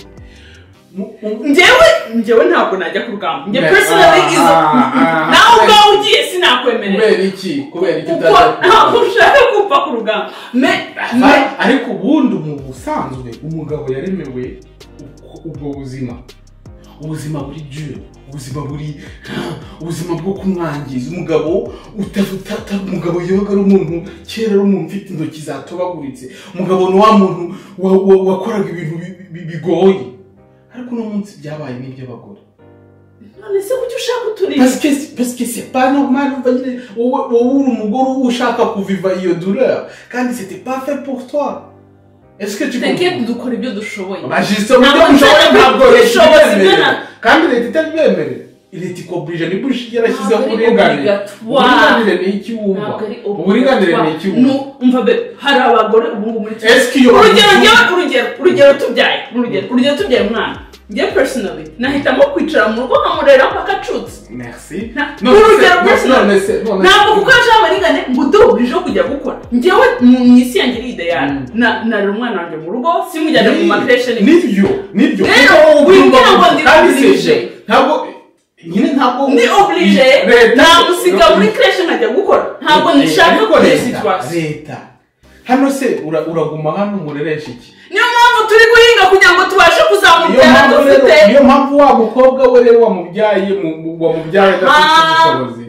Mu- mu- njyewe njyewe ntabwo najya ku rugamba njye Ne- personally ah, izo ah, ah, nawe ah. ubwawe ugiye sinakwemerera kubera iki kubera iki kuko utajya ntabwo ushaka gupfa ku rugamba me me Ari- ariko ubundi mu busanzwe umugabo yaremewe ubwo- ubwo buzima ubuzima buri dure ubuzima buri ubuzima bwo kumwangiza umugabo utafata umugabo yoga ari umuntu kera ari umuntu ufite intoki zatobaguritse umugabo ni wa muntu wa- wa- wakoraga ibintu bi- bi- bigoye ariko uno munsi byabaye n'iby'abagore none se kuki ushaka uturinda parce que parce que c'est pas normal wowe wowe uri umugore uba ushaka kuviva iyo douleur kandi c'était pas fait pour toi ese twebwe dukora ibyo dushoboye bajise uburyo Ntabwo bushoboye nzaba ntabwo leta ubushobozi ibyemerera bw'ana- kandi leta itabyemerera leta ikoburije ni bush yarashyizeho Ntabwo ari uburinganire obligatoire. uburinganire ni iki wumva ntabwo ari uburinganire ni iki Nu, wumva umva be hari abagore ubu ngubu muri Ese iyo urugero umuntu- njyewe urugero urugero tubyaye urugero urugero tubyaye umwana njye personally nahitamo kwicara mu rugo nkamurera mpaka acutse merci Na- none se- urugero none personally se none se ntabwo kuko yaje abarigane ngo uduhurijeho kujya gukora njyewe mu mu isi yanjye iri ideyari Mm. narera umwana wanjye mu rugo simujyane mu makireshi nibyo nibyo Rero, kuko wowe ubyumva wibwira ngo gutyo. ndi kandi si obligé. ibyo. ntabwo nyine ntabwo ni oblige Leta- namusiga muri kreshi nkajya gukora ntabwo nshaka Ariko kuri iyi leta- situation leta hano se ura- uraguma hano umureresha iki niyo mpamvu turi guhinga kugira ngo tubashe kuzamura niyo iterambere mpamvu rero dufite niyo mpamvu wa mukobwa we rero wamubyaye mu- mu- wamubyaye adafite Ah. ubushobozi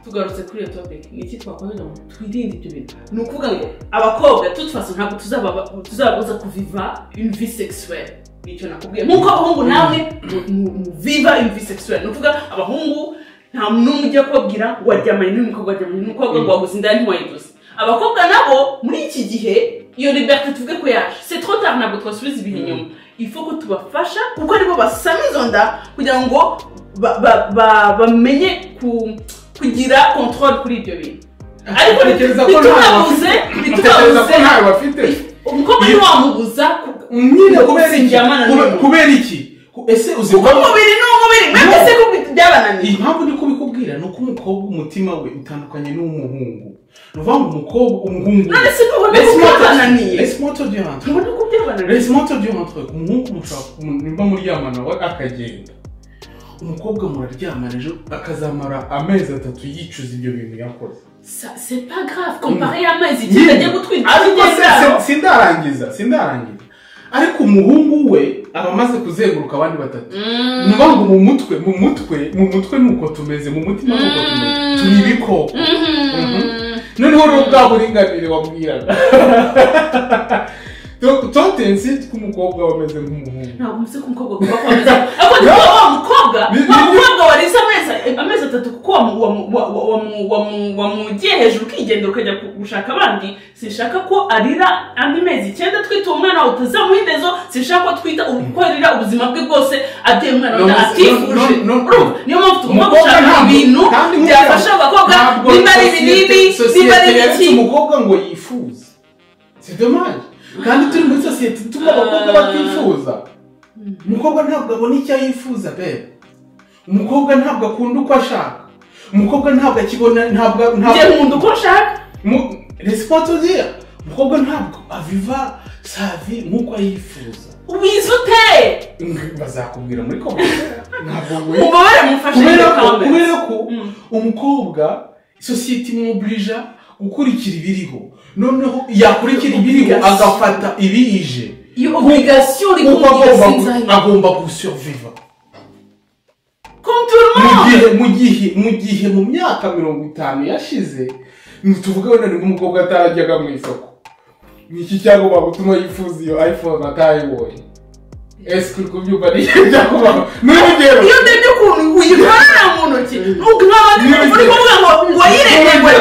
tugarutse kuri iyo topic ni iki twakomeza ngo twirinde ibyo bintu ni ukuvuga ngo abakobwa tutwasa ntabwo tuzaba- tuzababuza kuviva imvi sexuelle nicyo nakubwiye nk'uko abahungu nawe mu- mu- muviva imvi sexuelle ni ukuvuga abahungu nta n'umwe ujya kubabwira ngo waryamanye n'umukobwa waryamanye n'umukobwa ngo wabuze inda ntiwayiduze abakobwa nabo muri iki gihe iyo liberté tuvuge ko yaje c'est trop tard ntabwo twasubiza ibihe inyuma ifu ko tubafasha kuko aribo basana izo nda kugira ngo ba- ba- ba- bamenye ku- kugira controle kuri ibyo bintu ariko Utekereza ko nta bitubabuze Utekereza ko bitubabuze ntayo bafite umukobwa ntiwamubuza ku- nyine kubera iki Sinjyamana Kube- n'umuntu. kubera iki Ku- ese uzi kuko umubiri ni umubiri mwebwe se ko byabananiye iyi mpamvu ndi kubikubwira ni uko umukobwa umutima we utandukanye n'uw'umuhungu ni ukuvuga ngo umukobwa umuhungu none se ntubone ko Laisse-moi te- byabananiye laisse-moi te dire un truc. ntubone ko byabananiye Laisse-moi te dire un truc. umuhungu mushobora ku- nimba muryamana we akagenda umukobwa muraryamana ejo akazamara amezi atatu yicuza ibyo bintu yakoze Ça, c'est pas grave comparé y'amezi igihe ajya gutwita ariko se- ikigendaro. se- sindarangiza sindarangiza ariko umuhungu we aba amaze kuzenguruka abandi batatu Mm. ni ukuvuga ngo mu mutwe mu mutwe mu mutwe ni uko tumeze mu mutima ni uko tumeze Mm. turi ibikoko Mhm. noneho rero bwa buringanire wabwiraga Donc, tontensi tw'umukobwa wameze nk'umuhungu ntabwo muzi ko umukobwa agomba kuba ameze ariko ni kuba wa mukobwa Ni- wa ni- mukobwa warize amezi amezi atatu kuko wamu- wamu- wa- wa- wamu- wamu- wamugiye hejuru ukigendera ukajya ku- gushaka abandi sinshaka ko arira andi mezi icyenda twita uwo mwana wawe utazamuha indezo sinshaka ko twita u- ko arira ubuzima bwe bwose abyaye umwana No, wenda no, atifuje no, no. Urumva? niyo mpamvu tugomba Umukobwa gushaka ntabwo- ibintu kandi nk'uko- byafasha abakobwa ntabwo niba ari ibi sosiyete- n'ibi niba sosiyete ari yaretse iki umukobwa ngo yifuze si dommage kandi turi muri sosiyete ituma abakobwa batifuza umukobwa ntabwo abona icyo yifuza bebe umukobwa ntabwo akunda uko ashaka umukobwa ntabwo akibona ntabwo njye ntabwo nkunda uko nshaka resipotozira umukobwa ntabwo aviva savi nk'uko yifuza ubizi ute bazakubwira muri komera ntabwo we ububabare mufashe kubera ko igikombe. kubera ko Mm. umukobwa sosiyete imwuburija gukurikira ibiriho noneho yakurikira ibiriho Obligation. agafata ibiyije iyo obligation uri kuko agomba kumugeza gu- inzara agomba gusuriviva comme tout le mu monde gihe mu gihe mu gihe mu myaka mirongo itanu yashize ntituvuge wenda nibwo umukobwa atarajyaga mu isoko ni iki cyagomba gutuma yifuza iyo iphone atayibonye ese uri kubyumva ni iki cyagomba n'urugero iyo ndebye ukuntu uyikorera mu ntoki nk'abandi Ni urugero. uri kuvuga ngo wayiremewe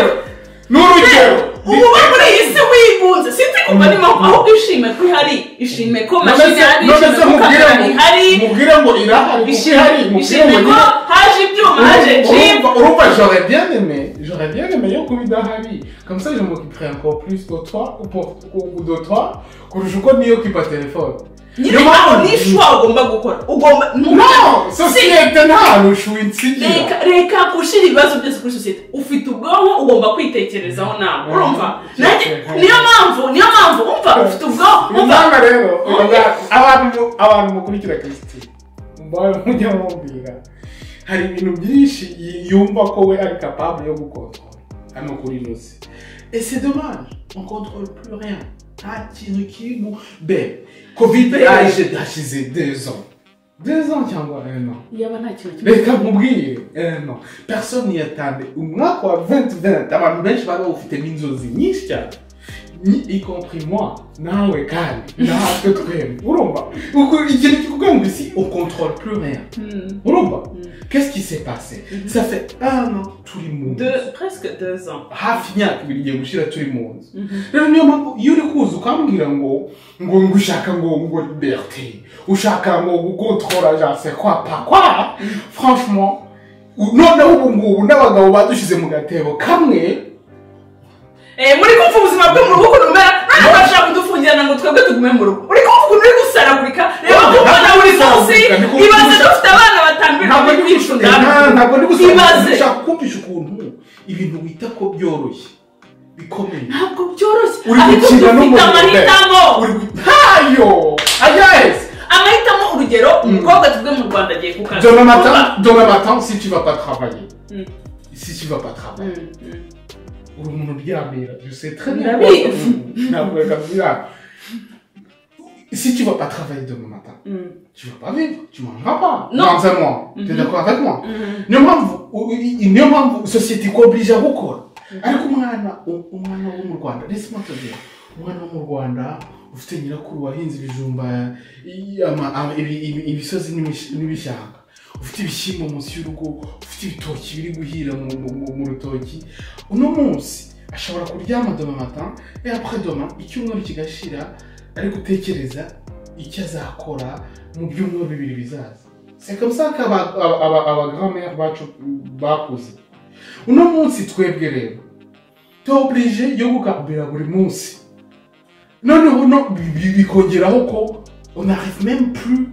n'urugero ubu bo muri iyi si wigunze sinzi kumva ni moko ahubwo ishime ko ihari ishime ko mashini ihari none ishime se ko mubwire kamera ngo ihari mubwire ngo irahari kuko ishime- ihari mubwire ishime ngo ko irahari haje ibyuma haje jibu Urumva- urumva j'aurais bien aimé j'aurais bien aimé yo kuba idahari comme ça je m'occuperai encore plus de toi ou pour- ou- ou de toi kurusha uko niyo kwipa telefone nyine Niyo aho mpamvu- n'ishwa ugomba gukora ugomba no Si. sosiyete nta hantu ushwinsigira reka reka gushyira ibibazo byose kuri sosiyete ufite ubwonko ugomba kwitekerezaho nawe Mhm. urumva Yeah. Nanjye- niyo mpamvu niyo mpamvu umva ufite ubwonko umva muvanga rero ubaga- abantu mu- abantu mukurikira christine mbaye mujya mubwira hari ibintu byinshi y- yumva ko we ari capable yo gukontorora hano kuri ino si ese dommage on contrôle plus rien nta kintu kirimo be covid yaje hashize deux ans deux ans cyangwa un an yaba nta kintu kimwe reka nkubwire eh, no personne yatanze umwaka wa 2020 abantu benshi bari bawufitemo inzozi nyinshi cyane y compris moi nawe kandi natwe twembi urumva ubwo ikintu kikubwira ngo isi on contrôle plus rien Hmm. urumva Mm. qu'est-ce qui s'est passé Mhm. ça fait un an turi mu nzu Deux- presque deux ans. hafi imyaka ibiri igiye gushira turi mu nzu Mhm. rero niyo mpamvu iyo uri kuza ukambwira ngo ngo ngo ushaka ngo ngo liberté ushaka ngo gukontorora janse kwa pa kwa franchement u- noneho ubu ngubu n'abagabo badushyize mu gatebo kamwe Eh, muri kumva ubuzima bwo mu rugo ukuntu bumera none bashaka kudufungirana ngo twebwe tugume mu rugo uri kumva ukuntu uri gusaragurika reba Ntabwo kubona buri munsi gusaragurika, ni kumva ibaze gusa- dufite abana batanu ntabwo birirwa ndi kwica gusa inda. ntabwo ndi gusa ibaze ushaka kumvisha ukuntu ibintu wita ko byoroshye bikomeye ntabwo byoroshye uri ariko gukina dufite n'umuriro amahitamo uri gutayo ayes amahitamo urugero umukobwa tubwe mu rwanda agiye ku kazi demain Kuba- matin demain matin si tu vas pas travailler Mm. si tu vas pas travailler Mm, mm. uri umuntu uryamye je sais très bien Ndabizi. ntabwo kabwira si tu vas pas travailler demain matin Mm, tu vas pas vivre tu mangeras pas Non. dans un mois tu es Mhm. d'accord avec moi mm. niyo mpamvu u- i- i- niyo mpamvu sosiyete ikobirija gukora ariko umwana u- umwana wo mu rwanda laisse moi te dire umwana wo mu rwanda ufite nyirakuru wahinze ibijumba i- ama- ama- ibi- ibi- ibisozi n'imish- n'ibishanga ufite ibishyimbo munsi y'urugo ufite ibitoki biri guhira mu- mu- mu- mu rutoki uno munsi ashobora kuryama doma mata et après doma icyumweru kigashira ari gutekereza icyo azakora mu byumweru bibiri bizaza c'est comme ça qu'aba- aba- aba- abagrand-mère bacu bakuze uno munsi twebwe rero tuoburije yo gukambira buri munsi noneho no bi- bi- bikongeraho ko on arrive même plus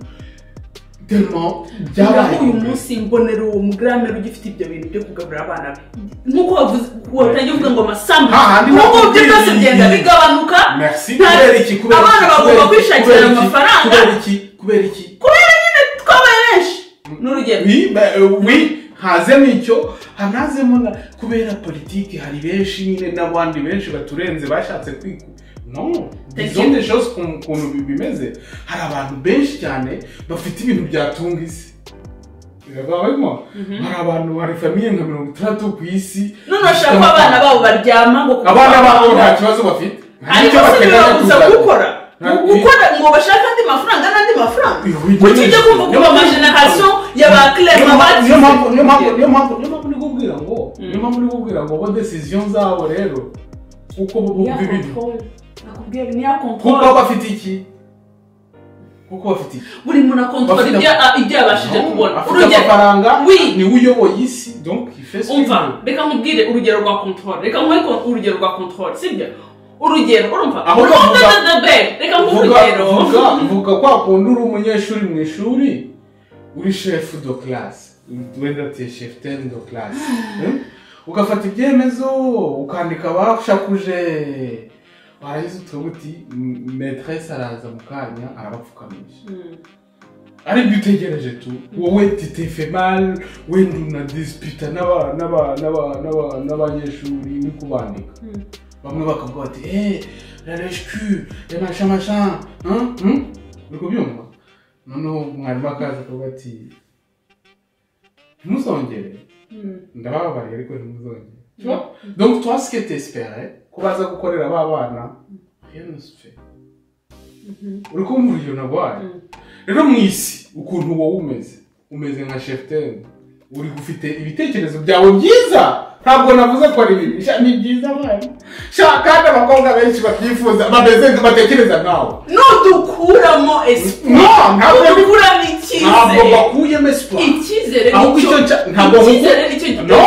tellement Naho uyu byabaye munsi mbonera uwo mugiramere ugifite ibyo bintu byo kugaburira abana be nk'uko wavuze watangiye uvuga ngo amasambu Hahandi nk'uko nako ibyo byose biri- bigenda bigabanuka merci Nta- kubera iki kubera abana iki, bagomba kubera iki, kwishakira kubera iki, amafaranga. kubera iki kubera iki twabaye benshi n'urugero oui bah, euh, oui hazemo icyo hanazemo na kubera politiki hari benshi nyine n'abandi benshi baturenze bashatse kwiku no izo Thank you. ni choses ukuntu ukuntu bi- bimeze hari abantu benshi cyane bafite ibintu byatunga isi biragabanywa hari abantu hari famiye nka mirongo itandatu ku isi none bashaka ko abana babo baryama ngo abana babo nta kibazo bafite Nta ariko n'icyo se bibabuza kuzana. gukora Nta- gukora ngo bashake andi mafaranga n'andi mafaranga Oui, oui, kuki ujya oui. kumva ko ama generasiyo ya ba niyo cleva mpamvu niyo mpamvu niyo mpamvu bagize niyo mpamvu niyo mpamvu uri kubwira ngo Mm. niyo mpamvu uri kubwira ngo bo decision zabo rero uko bumva ibintu nakubwiye ni ya kuko kontwari bafite iki kuko bafite iki buri muntu akontwara Bafite- ibyo a- ibyo yabashije Non, kubona afite urugero amafaranga Oui. niwe uyoboye isi donc il fait ce qu'il umva veut. reka nkubwire urugero rwa control reka nkubwire ko- urugero rwa control sibyo urugero urumva Aho urumva bavuga- the- the bad reka nkubwire vuga urugero vuga vuga kwa kundi uri umunyeshuri mu ishuri uri shefu do classe wenda te chef ten do classe Eh? ugafata ibyemezo ukandika bashakuje warangiza utuvuga uti "M- maîtresse araza mu kanya arabapfukamisha Mm. aribyo utegereje tu wowe titefe mal wenda unadispita n'aba- n'aba- n'aba- n'aba- n'abanyeshuri uri kubandika Mm. bamwe bakavuga bati eee rareshwi masha masha Hein? Hmm? uri kubyumva noneho mwarimu akaza akavuga ati ntimuzongere Mm. ndabababariye ariko ntimuzongere Tu vois? donc toi ce que t'espérais ko baza gukorera ba bana rien ne se fait Mhm. uri kumva urugero nagwaye Mm. rero mu isi ukuntu wowe umeze umeze nka shefuteni uri ufite ibitekerezo byawe byiza ntabwo navuze ko ari bibi Sha, ni byiza mwana shaka kandi abakobwa benshi babyifuza bameze nka- batekereza nkawe nudukuramo espoir no ntabwo ndi- nudukuramo ntabwo icyizere bakuyemo esipo icyizere ahubwo nicyo icyo nca- ntabwo icyizere nicyo no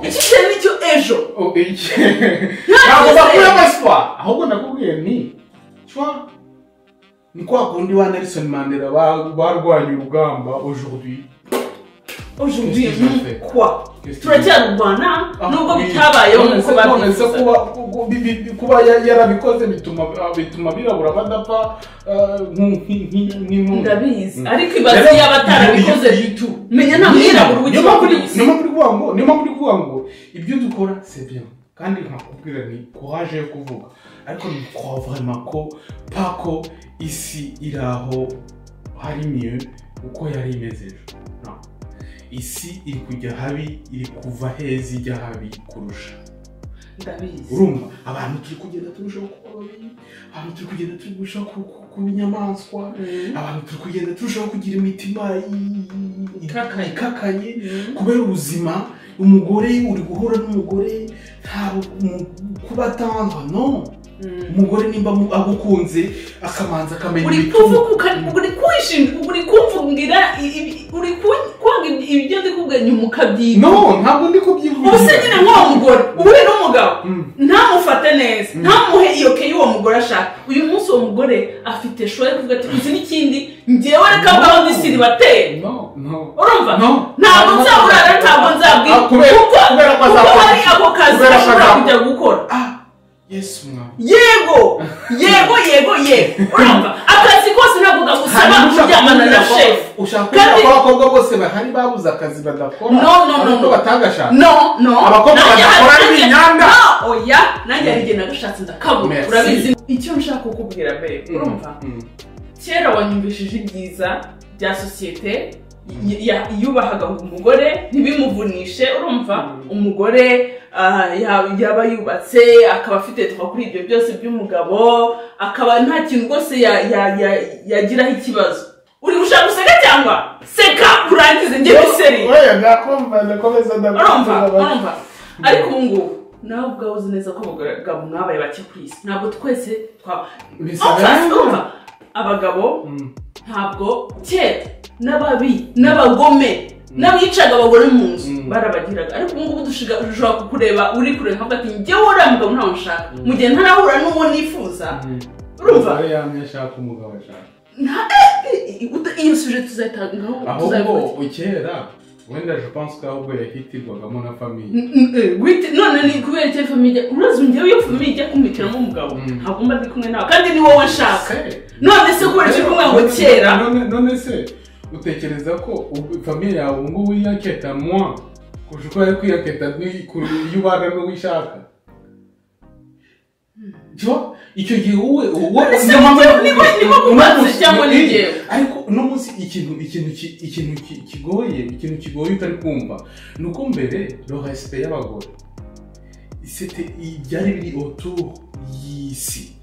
icyizere nicyo ejo Oh, iki- ntabwo bakuyemo esipo ahubwo nakubwiye ni cwa ni kwa kundi wa nelson mandela ba- barwanye urugamba aujourd'hui aujourd'hui Qu'est-ce que je fais? quoi Qu'est-ce que- turacyarurwana Ah, nubwo oui. bitabayeho None nk'uko se- none se babyifuza kuba- ku- ku- bi- bi- bi- kuba ya- yarabikoze bituma bituma birabura badapfa eh, nk- nk- nk- nk'intumbi ndabizi Mm. ariko ibaze Rero, yaba atarabikoze iyo- bitu menya nta mwirabura uba ugiye kuri iyi si niyo mpamvu uri kuvuga ngo niyo mpamvu uri kuvuga ngo ibyo dukora c'est bien kandi nkakubwira ni courage yo kuvuga ariko ni kwa vraiment ko pako isi iri aho hari mieux uko yari imeze ejo No. isi iri kujya habi iri kuva heza ijya habi kurusha ndabizi urumva abantu turi kugenda turushaho kuba babi abantu turi kugenda turushaho ku- ku- kuba inyamaswa Mm. abantu turi kugenda turushaho kugira imitima i- Ikakaye. ikakaye Mm. kubera ubuzima umugore uri guhura n'umugore ntabwo kuba atangwa no Mm. umugore nimba mu- agukunze akamanza akamenya uri ibituma kuvuga ukari- uri kwishima uri kumvugira i- i- uri ku- kwanga ib- ibyo ndi kuganya ukabyiga no ntabwo ndi kubyivugira ubuse nyine nk'uwo mugore uhuye n'umugabo Mm. ntamufate neza Mm. ntamuhe iyo ke y'uwo mugore ashaka uyu munsi uwo mugore afite shoye kuvuga ati uzi n'ikindi ngewe reka No. mbaho ndisiri bateye no no urumva no ntabwo nzaburara ntabwo nzabwira Ah, kubera- kuko kubera ko kuko azakora hari iki? ako kazi Kubera ko ashobora azakora. kujya gukora ah yesu mwana yego yego yego yego urumva akazi kose ntabwo kagusaba kuryamana na shefu ushaka Kandi- ko abakobwa bose bahari babuze akazi badakora No, no, no, ariko no. batagashaka no no Abakobwa Nanjye hari- badakora ari nanjye- ibinyanga. No, oya nanjye hari igihe nagashatse ndakabura Merci. urabizi icyo nshaka kukubwira mbere urumva Mm. kera wanyumvishije ibyiza bya sosiyete y- ya- yubahagaho umugore ntibimuvunishe urumva Mm. umugore ah, ya- yaba yubatse akaba afite twa kuri ibyo byose by'umugabo akaba nta kintu rwose ya- ya- ya- yagiraho ikibazo uri gushaka guseka cyangwa seka urangize njye miseri oya ndakumva ndakomeza urumva ndakomeza urumva ariko ubu ngubu nawe ubwawe uzi neza ko abagabo mwabaye bake ku isi ntabwo twese twaba Bisa nkaho- urumva abagabo Mm. ntabwo kera n'ababi n'abagome n'abicaga abagore mu nzu Mm. barabagiraga ariko ubu ngubu dushiga- dushobora kukureba uri kureba nkavuga ati njyewe uriya mugabo ntawe nshaka Mm. mu gihe ntarahura n'uwo nifuza Mm. urumva Umugore yamye ashaka umugabo ashaka nta eh, uta- iyo suje tuzayitangaho ahubwo tuzayivuga ukera wenda je pense ko ahubwo yahitirwagamo na famiye N- n- eh, wite- none ni kubera icyo famiye urazi njyewe iyo famiye ijya kumwitiramo umugabo Mm. ntabwo mba ndi kumwe nawe kandi ni wowe nshaka Se. none se kubera icyo kumwe ngo kera None- none se utekereza ko ubu- famiye yawe ubu ngubu yaketa mwa kurusha uko yari kwiyaketa ni- ku- iyo ubana n'uwo ishaka Jo, icyo gihe wowe wowe se niyo mpamvu ni- navuze- ni- ni- ni- uno munsi- cyangwa ni eh, njyewe? ariko uno munsi ikintu ikintu ki- ikintu ki- kigoye ikintu kigoye utari kumva ni uko mbere rohesite y'abagore isete i- byari biri oturu y'isi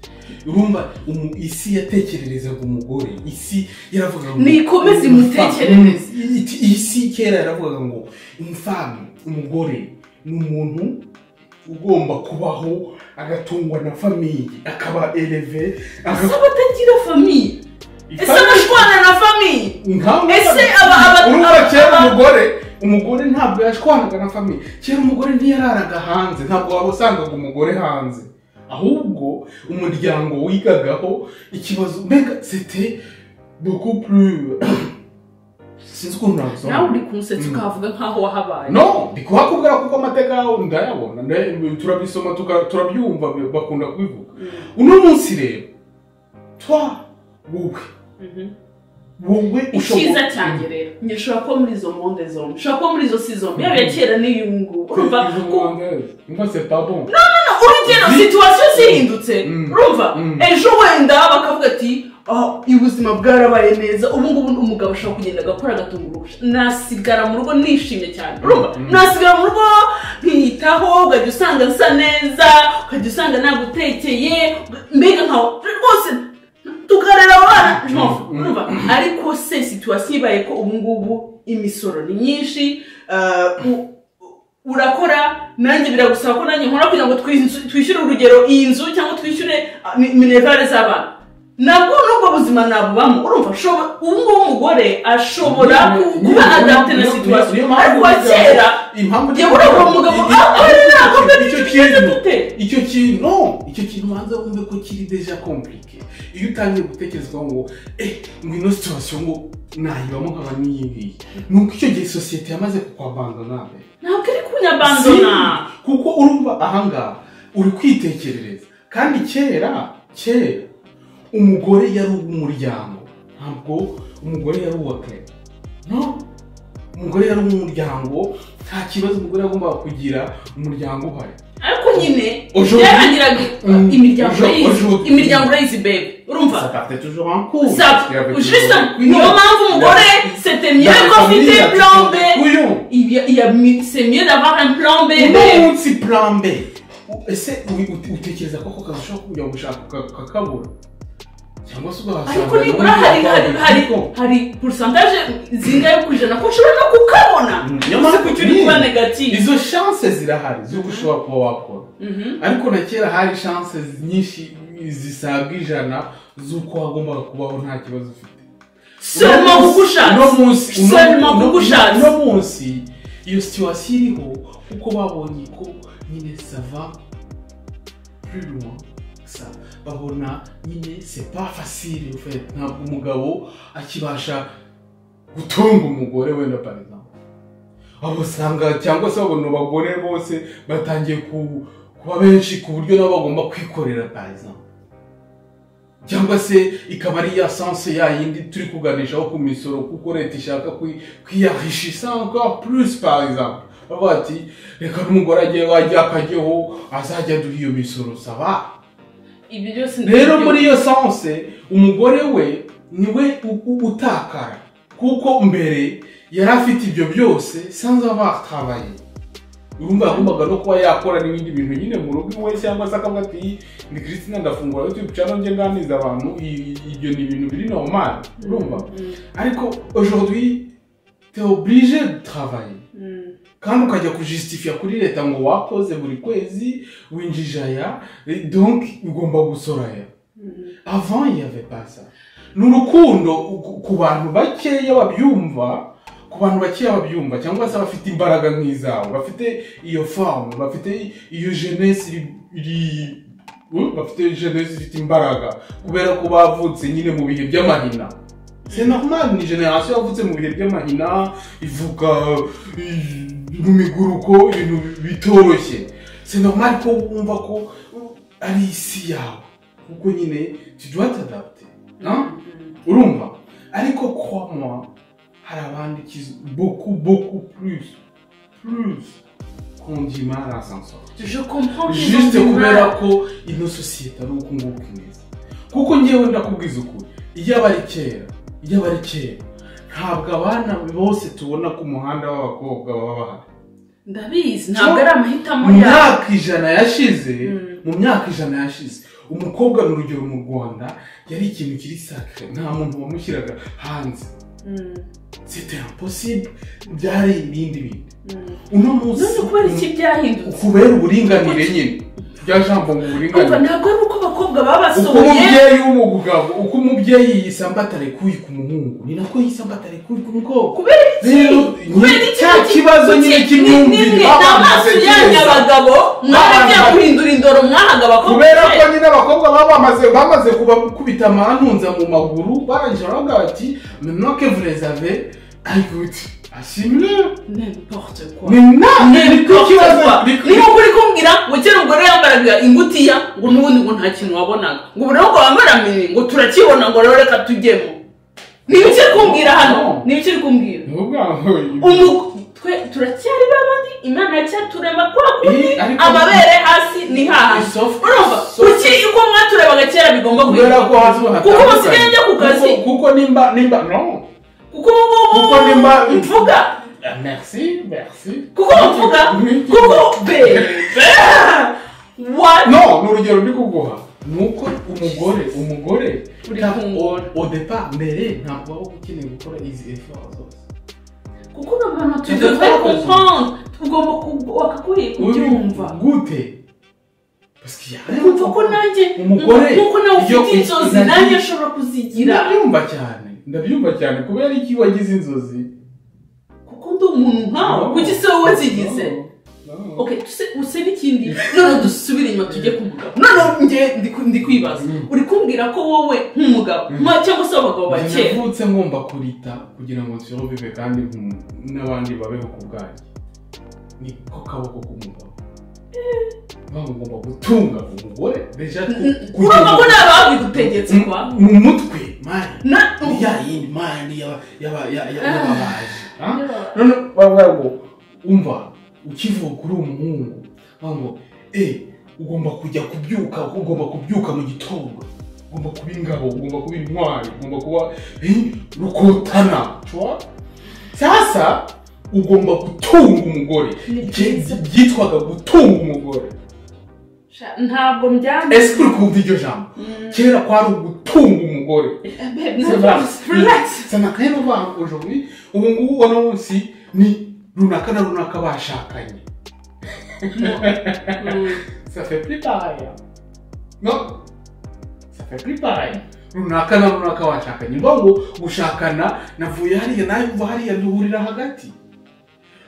urumva umu- isi yatekererezaga umugore isi yaravugaga ngo Nikomeze imutekerereze. Mm, iti- isi kera yaravugaga ngo umfamu umugore ni umuntu ugomba kubaho agatungwa na famiye akaba eleve ese abatagira famiye ese abashwana na famiye Ese aba- aba- urumva aba- kera aba- umugore umugore ntabwo yashwanaga na famiye kera umugore ntiyararaga hanze ntabwo waba usangaga umugore hanze ahubwo umuryango wigagaho ikibazo mbega sete beaucoup plus sinzi ukuntu nawe nabisobanura uri kumusetsa ukavuga nkaho wahabaye no ndi kuhakubwira kuko amateka yawe ndayabona nda- turabisoma tuka- turabyumva bakunda kubivuga uno munsi rero twa wowe Mhm. wowe icyiza cyanjye rero njye ushobora kuba muri izo monde zombi ushobora kuba muri izo si zombi yaba iya kera n'iyo ubu ngubu urumva ku- Ngo c'est pas bon. No, urugero situwasiyo zihindutse Mm. urumva Mm. ejo wenda bakavuga ati "Ah, ubuzima bwarabaye neza ubu ngubu umugabo ashobora kugenda agakora agatunga urusha nasigara mu rugo nishimye cyane urumva Mm. nasigara mu rugo nkiyitaho ukajya usanga nsa neza ukajya usanga nagutekeye mbega nkawe rwose tukarera abana ntofu Mm. urumva ariko se situwasiyo ibaye ko ubu ngubu imisoro ni myinshi ah, u- urakora nanjye biragusaba ko nanjye nkora kugira ngo twizu- twishyure urugero iyi nzu cyangwa twishyure ah, mi- minerivare z'abana nabwo nubwo buzima nabubamo urumva ushobora- ubu ngubu umugore ashobora ku- kuba adapte na situwasiyo ariko wa kera impamvu yewe uriya mugabo aho ari ntabwo mbere icyo tugeze kintu dute icyo kintu no icyo kintu ubanza wumve ko kiri deja komplike iyo utangiye gutekerezwa ngo eh ngo ino situwasiyo ngo nayibamo nkaba n'iyi ngiyi ni uko icyo gihe sosiyete yamaze kukwabanga nawe ntabwo ari kunyabandona Si, kuko urumva ahangaha uri kwitekerereza kandi kera kera umugore yari uw'umuryango ntabwo umugore yari uw'akarere no umugore yari uw'umuryango nta kibazo umugore yagombaga kugira umuryango uhari ariko nyine Aujourd'hui- byarangiraga Mm. imiryango Aujourd'hui- urayizi aujourd'hui- imiryango urayizi bebe urumva Ça partait toujours en cours. ça Il y avait juste toujours- Oui, niyo non. mpamvu umugore c'était Dans mieux la qu'on famille, il y fit a un plan B toujours des couillons. Il y a- il y a mi- c'est mieux d'avoir un plan B. Uno munsi plan B ese ubi- ut- utekereza ko ako kazi ushobora kujya gushaka uka- ukakabura cyangwa se ugahasanga ariko nibura n'ubundi hari hari wakabura. hari Ariko- hari porosantaje zingahe ku ijana ko ushobora no kukabona Mm. uzi kuki uri kuba negative izo shanse zirahari z'uko ushobora kuba wakora Mhm. ariko na kera hari shanse nyinshi zisaga ijana z'uko wagombaga kubaho nta kibazo ufite selma Uno munsi- uno kugushatse munsi uno- Selma uno- kugushatse. uno munsi iyo situwasiyo iriho kuko babonye ko nyine sava purimo sa babona nyine sepa fasire ufite ntabwo umugabo akibasha gutunga umugore wenda parizamo abo usanga cyangwa se babona abagore bose batangiye ku- kuba benshi ku buryo nabo bagomba kwikorera parizamo cyangwa se ikaba ari ya sanse ya yindi turi kuganishaho ku misoro kuko leta ishaka kwi- kwiyahishisa encore plus par exemple bavuga bati reka n'umugore ajye wajya akajyaho azajya aduha iyo misoro saba ibi byose ni rero muri iyo sanse umugore we niwe u- u- utakara kuko mbere yari afite ibyo byose sans avoir travaillé urumva yagombaga no kuba yakora n'ibindi bintu nyine mu rugo iwe cyangwa se akavuga ati ni christina ndafungura youtube channel njye nganiza abantu i- i- ibyo ni ibintu biri normal urumva Mhm. ariko aujourd'hui t'es obligé de travailler Mhm. kandi ukajya kujisitifiya kuri leta ngo wakoze buri kwezi winjije aya eh, donc ugomba gusora aya Mhm. avant il y avait pas ça ni urukundo ku- ku bantu bakeya babyumva ku bantu bakeya babyumva cyangwa se bafite imbaraga nk'izawe bafite iyo famu bafite iyo jeunesse iri- iri uh, bafite jeunesse ifite imbaraga kubera ko bavutse nyine mu bihe by'amahina c'est normal ni generation yavutse mu bihe by'amahina ivuka eh, mu miguruko ibintu bitoroshye c'est normal ko wumva ko uh, ari isi yawe kuko nyine tu dois t'adapter hein? Mhm. urumva ariko kwa moi hari abandi kizi beaucoup beaucoup plus plus qu'on dit mal à s'en sortir Je comprends que juste ils ont du kubera mal. ko ino sosiyete ari uku nguku imeze kuko ngewe ndakubwiza ukuri iyo aba ari kera iyo aba ari kera ntabwo abana bose tubona ku muhanda w'abakobwa baba bahari ndabizi ntabwo ari amahitamo mu yabo myaka ijana yashize Mm. mu myaka ijana yashize umukobwa ni urugero mu rwanda yari ikintu kiri sakire nta muntu wamushyiraga hanze Mhm. c'était impossible byari ibindi bintu Mhm. uno munsi none kubera iki byahindutse kubera uburinganire nyine rya jambo mu umva buringanire ntabwo ari uko abakobwa uko babasohoye umubyeyi w'umugabo uko umubyeyi yisambatare kuyi ku muhungu ni nako yisambatare kuyi ku mukobwa kubera iki rero kubera iki cya kibazo nyine Ni- cy'imyumvire ni- n'amaso yanyu abagabo mwabajya Abana- guhindura indoro mwahaga abakobwa kubera ko nyine abakobwa baba bamaze bamaze kubakubita amantunza mu maguru barangije baravuga bati menoke vurezave ayiguti ashimire n'importe quoi ni na niko kibazo niba uri kumbwira ngo kera umugore yambaraga ingutiya ngo n'ubundi ngo nta kintu wabonaga ngo ubu rero ngo wambara mini ngo turakibona ngo rero reka tujyemo niba ukiri kumbwira hano niba ukiri kumbwira ni ubwanwa Umu- twe turacyari babandi imana icyaturema kwa kundi Eh, ariko- amabere hasi ni haha Isofu- urumva isofu- kuki uko mwaturebaga kera bigomba kubera ko hasi ho kuko hatandukanye. basigaye bajya ku kazi Kuko- kuko nimba nimba no kuko ubu kuko nimba mvuga Ah, merci merci kuko mvuga Oui. kuko bebe what no ni urugero ndi kuguha ni uko umugore umugore Uri nta- kungora. o- odepa mbere ntabwo waba ukeneye gukora izi efort zose kuko noneho tu Kuko devrais twakoze. comprendre ugomba ku- wakagoye kubyumva gute parce qu'il y a rien ukumva ko nanjye Umugore nk'uko nawe iyo ufite inzozi inagi- nanjye ashobora kuzigira ndabyumva cyane ndabyumva cyane kubera iki wagize inzozi kuko ndi umuntu nkawe No. kuki se wowe zigize No, no. okay tuse use n'ikindi none dusubire inyuma tujye ku mugabo none njye ndi ku- ndi kwibaza Mm. uri kumbwira ko wowe nk'umugabo Mm. nka- cyangwa se abagabo ba Njye kera navutse ngomba kurita kugira ngo nsirobive kandi nku- n'abandi babeho ku bwanjye niko kaboko k'umugabo mpamvu ngomba gutunga umugore deja ku- kugira urumva ko ngo- nta babigutegetse kwa mu mutwe mani na ni ya yindi mani yaba- yaba- ya- ya- Ah. y'ababaji ah? none bavuga ngo umva ukivuka uri umuhungu bavuga ngo eh ugomba kujya kubyuka ugomba kubyuka mu gitondo ugomba kuba ingabo ugomba kuba intwari ugomba kuba eh, rukotana cwa sasa ugomba gutunga umugore Ni Ibyo byiza. byitwaga gutunga umugore ntabwo mbyambaye ese uri kumva iryo jambo kera kwari ugutunga umugore No, relax, relax. sana kandi uvuga ngo jowuri ubu ngubu uno munsi ni runaka na runaka bashakanye ça fait plus pareil hein. non ça fait plus pareil runaka na runaka washakanye mvuga ngo gushakana navuye hariya nayumva hariya duhurira hagati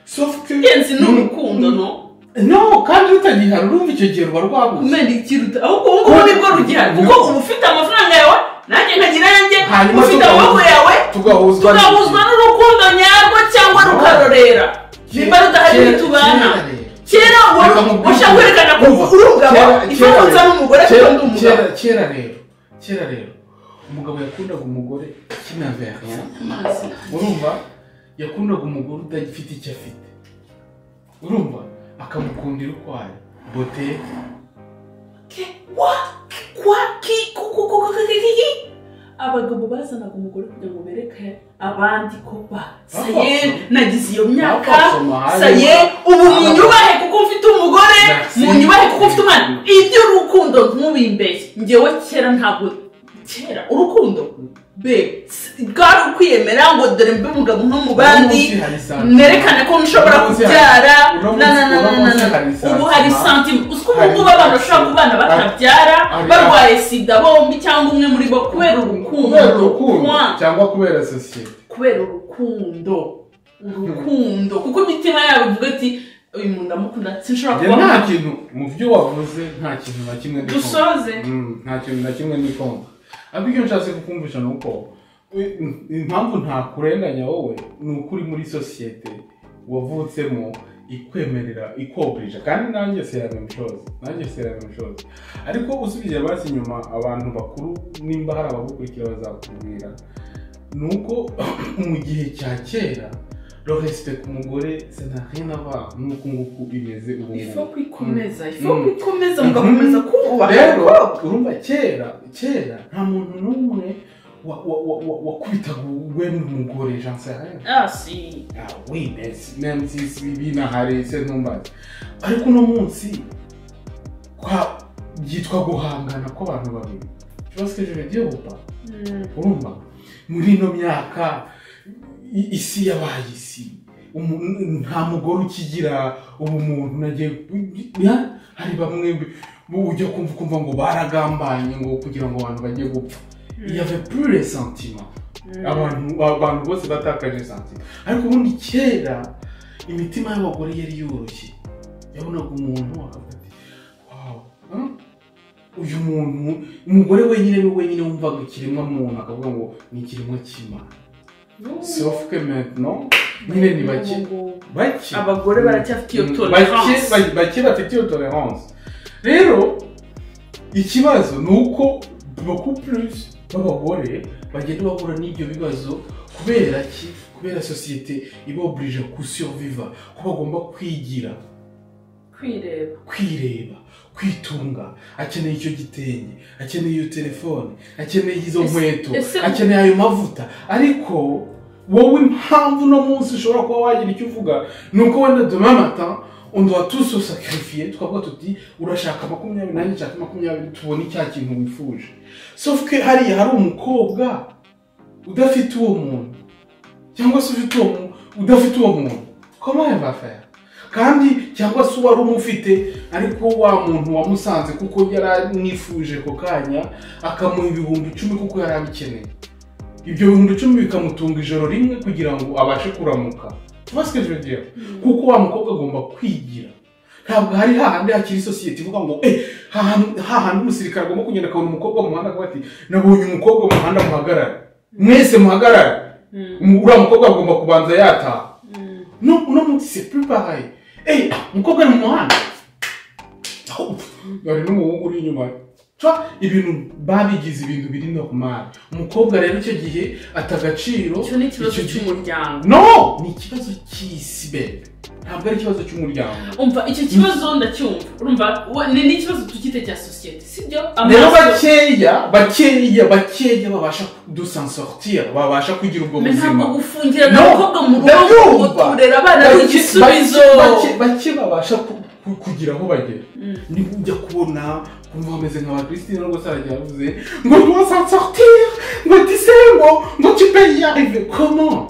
sauf que ingenzi ni urukundo no no kandi rutagihari urumva icyo gihe ruba rwabuze kumena ikiruta ahubwo ubu ngubu nibwo rugihari kuko uba ufite amafaranga yawe nanjye nkagira yanjye Hanyuma ufite tugahuza- amaboko yawe tugahuzwa tugahuzwa n'urukundo nyarwo cyangwa rukarorera nimba rudahari Kera- ntitubana kera rero. kera Reka wari nkubwire. ushaka kwerekana ko Umva, uri umugabo kera- kera ifaransa rero- n'umugore kera- kuko ndi umugabo kera- kera rero kera rero umugabo yakundaga umugore kinaveriya amazi urumva yakundaga umugore udafite icyo afite urumva akamukundira ukwayo boteke Ke- wa- kwa ki ku- ku- ku- ku- ku- ki- ki. abagabo bazanaga umugore kugira ngo bereke abandi ko ba saye nagize iyo myaka Bapfasoma hariya. saye ubu Abagabo- munyubahe kuko mfite umugore Merci. munyubahe kuko mfite umwana iby'urukundo ntubimbeye ngewe kera ntabwo kera urukundo be s- bwari ukwiyemera ngo dore mbe umugabo nko mu bandi Uno munsi hari santime. nerekane ko nshobora Uno munsi hari- kubyara uno munsi- na na na uno na na munsi hari na ubu hari santime. santime uzi ko ubu Hari ngubu abantu bashobora santime. kubana batabyara Hari- barwaye sida bombi cyangwa umwe muri bo kubera urukundo kubera urukundo Mwa- cyangwa kubera sosiyete kubera urukundo urukundo kuko imitima yabo ivuga ati uyu muntu ndamukunda sinshobora Njye nta kuba kintu mu byo wavuze nta kintu na kimwe ndi kumva. dusoze Mm, nta kintu na kimwe nikonga ariko icyo nshatse kukumvisha ni uko i- i- impamvu ntakurenganya wowe ni uko uri muri sosiyete wavutsemo ikwemerera ikoburije kandi nanjye serana mishozi nanjye serana mishozi ariko usubije basi inyuma abantu bakuru nimba hari abagukurikira bazakubwira ni uko mu gihe cya kera rohesite ku mugore senariyinava n'uko nguku imeze ubu ifu ngubu kwikomeza ifu Mm. kwikomeza mugakomeza kubaha rero urumva kera kera nta muntu n'umwe wa- wa- wa- wa- wakubitaga wenda umugore jansayarene ah si oui merci même si si binahari se ntumbaze ariko uno munsi kwa byitwa guhangana kw'abantu babiri kibazo k'ejo hejuru upa Mm. urumva muri ino myaka i- isi yabaye isi Umu- nta mugore ukigira ubumuntu nagiye ya, hari bamwe mu- ujya kumva ukumva ngo baragambanye ngo kugira ngo abantu bajye gupfa il y avait plus les sentiments Mm. abantu abantu bose batakaje santi ariko ubundi kera imitima y'abagore yari yoroshye yabonaga umuntu akavuga ati wawu hmm? uyu muntu umugore wenyine ni we wenyine wumvaga ikiremwa muntu akavuga ngo ni ikiremwa cy'imana sauf que maintenant nyine ni bake bake abagore baracyafite iyo Mm, bake- tolerance ba- bake bafite iyo tolerance rero ikibazo ni uko beaucoup plus b'abagore bagenda bahura n'ibyo bibazo kubera ki kubera sosiyete ibaburije kusurviva ko bagomba kwigira kwireba kwireba kwitunga akeneye icyo gitenge akeneye iyo telefone akeneye izo Ese- nkweto ese- akeneye ayo mavuta ariko wowe impamvu uno munsi ushobora kuba wagira icyo uvuga ni uko wenda demain matin undi watuso sakarifiye twavuga tuti urashaka makumyabiri nanjye nshaka makumyabiri tubone cya kintu wifuje sauf ko hariya hari umukobwa udafite uwo muntu cyangwa se ufite uwo muntu udafite uwo muntu komahe bafaya kandi cyangwa se uwari umufite ariko wa muntu wamusanze kuko yari amwifuje ako kanya akamuha ibihumbi icumi kuko yari abikeneye ibyo bihumbi icumi bikamutunga ijoro rimwe kugira ngo abashe kuramuka tubasike jodiyo kuko wa mukobwa agomba kwigira ntabwo hari hahandi hakiri sosiyete ivuga ngo eh hahandi hahandi umusirikare agomba kugenda akabona umukobwa mu muhanda akavuga ati nabonye umukobwa mu muhanda muhagarare mwese muhagarare Mm. Umu- uriya mukobwa agomba kubanza yataha Mm. no uno munsi c'est plus pareil eh umukobwa ari mu muhanda Aho, hari n'umuhungu uri inyuma Twa, ibintu babigize ibintu biri normal umukobwa rero icyo gihe ata agaciro icyo ni ikibazo icyo gihe- cy'umuryango no ni ikibazo cy'isi bebe ntabwo ari ikibazo cy'umuryango umva icyo kibazo ndacyumva urumva wa- ni n'ikibazo tukite cya sosiyete sibyo rero bakeya bakeya bakeya babasha dusansortir babasha kugira ubwo ntabwo buzima gufungira No, abakobwa mu rugo ndayumva. ngo turere abana ari igisubizo Bake- bake- bake babasha ku- ku- kugira aho bagera niba ujya kubona kumva bameze nka ba christine rwose aragiye avuze ngo rwose sortir ngo disembo ngo tu peux y arriver comment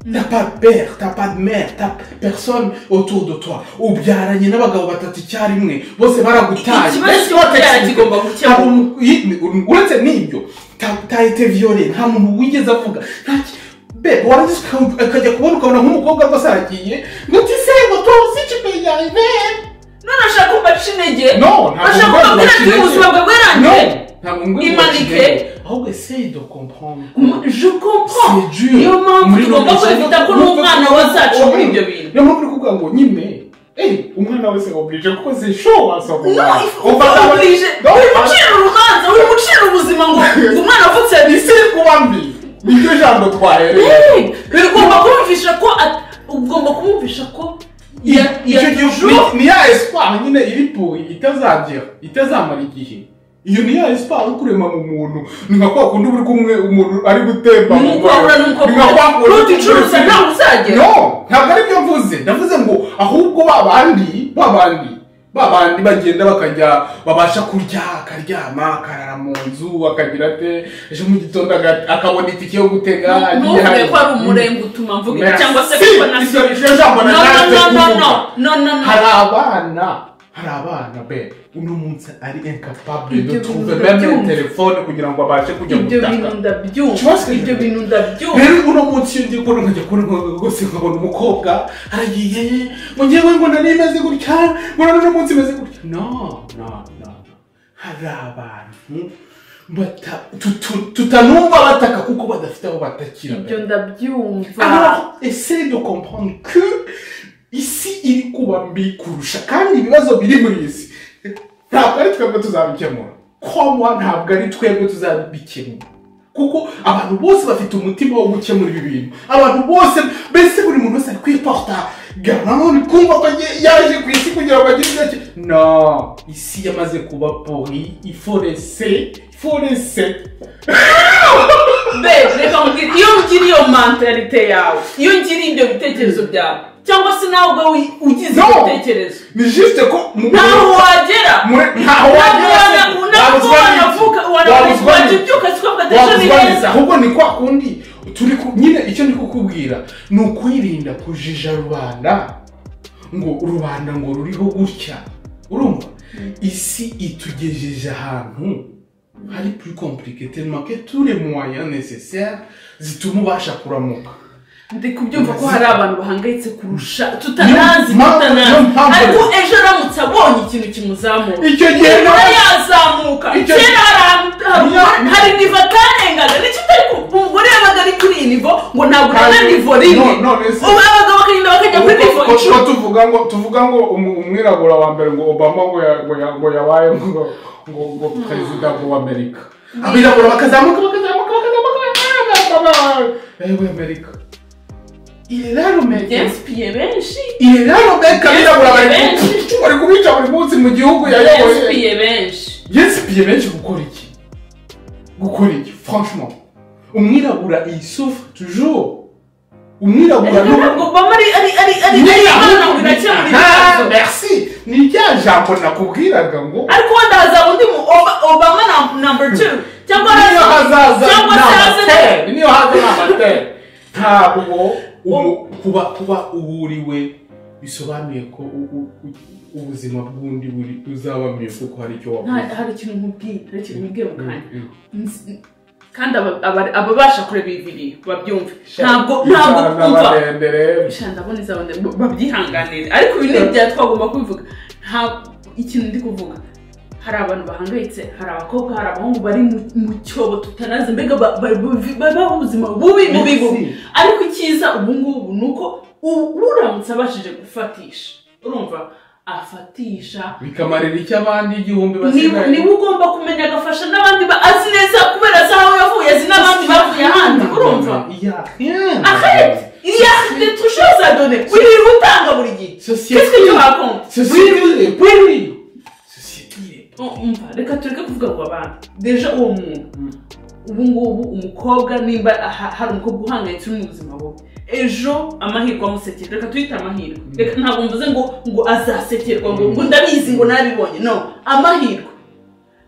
T'as pas de père, t'as pas de mère, t'as personne autour de toi. ubyaranye n'abagabo batatu icyarimwe bose baragutaye ikibazo Ese cyo kubyara watekereza- kigomba ntabwo gukemuka umu- yi- uretse n'ibyo utahita viyore nta muntu wigeze avuga nta ki- be warangiza uka- ukajya kubona ukabona nk'umukobwa rwose aragiye ngo utisembo tuzi kimenye none ashaka ko mbaca intege no ntabwo ashaka umugore kubabwira ati wakibeshye. ubuzima bwawe No, bwarangiye ntabwo umugore Imanike. wakibeshye. ahubwo essaye de comprendre M- je comprends C'est dur. niyo mpamvu Muri tugomba Norvège, kwifata ko no- n'umwana wazacu no- muri ibyo bintu niyo mpamvu uri kuvuga ngo nyine eh, umwana wese oblige kuko zishobo wasaba No, Ufata- ubije uri gucira urubanza uri gucira ubuzima ngo ngo umwana avutse ni sirikuba mbi niryo jambo twahereye ugomba kumvisha ko at- ugomba kumvisha ko ya- ya icyo gihe toujours- ni- ni ya espoir nyine iri puwe itazagira itazamara igihe iyo ni ya espoir yo kurema mu muntu ni nka kwa kundi uri kumwe umuntu ari gutemba mu Nuko wabura nuko ni nka kwa kundi Nuti curuza ntawe uzagera. no ntabwo ari byo mvuze ndavuze ngo ahubwo ba bandi ba bandi ba bandi bagenda bakajya babasha kurya akaryama akarara mu nzu akagira ate ejo mu gitondo aga- akabona itike yo gutega agiye ntuvuge hanze. ko ari umurenge utuma mvuga ibi Merci. cyangwa se kuko na Ibyo- iryo jambo no nasanze no no kuvuga. no no no no hari abana hari abana be uno munsi ari incapable Ibyo de bintu trouver ndabyumva. même telefone kugira ngo abashe kujya ibyo bintu gutaka ndabyumva Ikibazo ibyo kiri- bintu ndabyumva rero uno munsi iyo ngiye kubona nkajya kubona ngo rwose nkabona umukobwa aragiye ngo ngewe ngo nari imeze gutya ngo none uno munsi imeze gutya no no no no. hari abantu bata- tutu- tutanumva bataka kuko badafite aho batakira ibyo ndabyumva Alors, essaye de comprendre que isi iri kuba mbi kurusha kandi ibibazo biri muri iyi si ntabwo ari twebwe tuzabikemura komwa ntabwo ari twebwe tuzabikemura kuko abantu bose bafite umutima wo gukemura ibi bintu abantu bose mbese buri muntu wese ari kwiporta garama uri kumva ko agiye- yaje ku isi kugira ngo agire ibyo ake- no isi yamaze kuba pori iforese iforese be reka nkubwire iyo ngira iyo mentalite yawe iyo ngira ibyo bitekerezo byawe cyangwa se nawe ubwawe ugize No. ibyo bitekerezo ni juste ko mu- ntaho wagera Muri- ntaho wagera se. ntabwo Wabuzwa n'iki? wanavuka Wabuzwa n'iki? wabyuka si kuvuga atari wabuzwaniza neza ahubwo ni kwa kundi turi ku- nyine icyo ndi kukubwira ni ukwirinda kujija rubanda ngo rubanda ngo ruriho gutya urumva isi itugejeje ahantu hari plus compliqué tellement que tous les moyens nécessaires zituma ubasha kuramuka ndi kubyumva ko hari abantu bahangayitse kurusha tutanazi Niyo mpamvu- niyo tutanazi mpamvu- ariko ejo aramutse abonye ikintu kimuzamura icyo gihe umuntu nawe- yazamuka Icyo- kera hari ahantu- hari- Niyo- hari nivo atarengaga nicyo utari ku- umugore yabaga ari kuri iyi nivo ngo ntabwo ureba Kandi- nivo rimwe no- none se- ubu abagabo bakagenda bakajya kuri nivo Ko- ko icumi tuvuga ngo tuvuga ngo umu- umwirabura wa mbere ngo obama ngo ya- ngo ya- ngo yabaye ngo ngo ngo perezida w'amerika abirabura bakazamuka bakazamuka bakazamuka yewe amerika iraromeka byensipiye benshi iraromeka abirabura bari Yes, ku- bari kubica buri munsi mu gihugu yayoboye byensipiye benshi yesipiye benshi gukora iki gukora iki franchement umwirabura iyi souffre toujours umwirabura ntabwo obama ari ari ari ari ari imana birakemura ibibazo merci ni rya jambo nakubwiraga ngo ariko wenda hazaba undi mu Oba- obama na- number two cyangwa niyo hazaza cyangwa se haze n'amatere niyo haza n'amatere ntabwo umu- kuba kuba uburiwe bisobanuye ko u- u- u- ubuzima bw'undi buri uzaba mwiza kuko hari icyo nta wavuze hari ikintu nkubwiye hari ikintu nkubwiye mu kanya Mm, mm. Nzi- kandi aba- aba- ababasha kureba iyi video babyumve ntabwo ntabwo Icyana umva barendere. Sha, ndabona izabona b- babyihanganire ariko ibi ni ibya twagomba kubivuga nta ikintu ndi kuvuga hari abantu bahangayitse hari abakobwa hari abahungu bari mu- mu cyobo tutanazi mbega ba- ba- ba- babaho ubuzima bubi bubi bubi Merci. ariko icyiza ubu ngubu ni uko u- uramutse abashije gufatisha urumva afatisha bikamarira icyo abandi igihumbi niba basigaye niba ugomba kumenya agafasha n'abandi ba- azi neza kubera azi aho yavuye azi n'abandi bavuye ahandi urumva Ya, rien. arete iriya detushe zadone wirirwa utanga buri gihe Société. qu'est-ce que tu racontes Société. Oui, oui, oui. Société. Oh, umva reka tureke kuvuga ngo abantu deja uwo muntu ubu ngubu umukobwa nimba aha- hari umukobwa uhangayitse uri mu buzima bubi ejo amahirwe amusekera reka tuyite amahirwe reka ntabwo mvuze ngo ngo azasekerwa ngo ngo ndabizi ngo nabibonye no amahirwe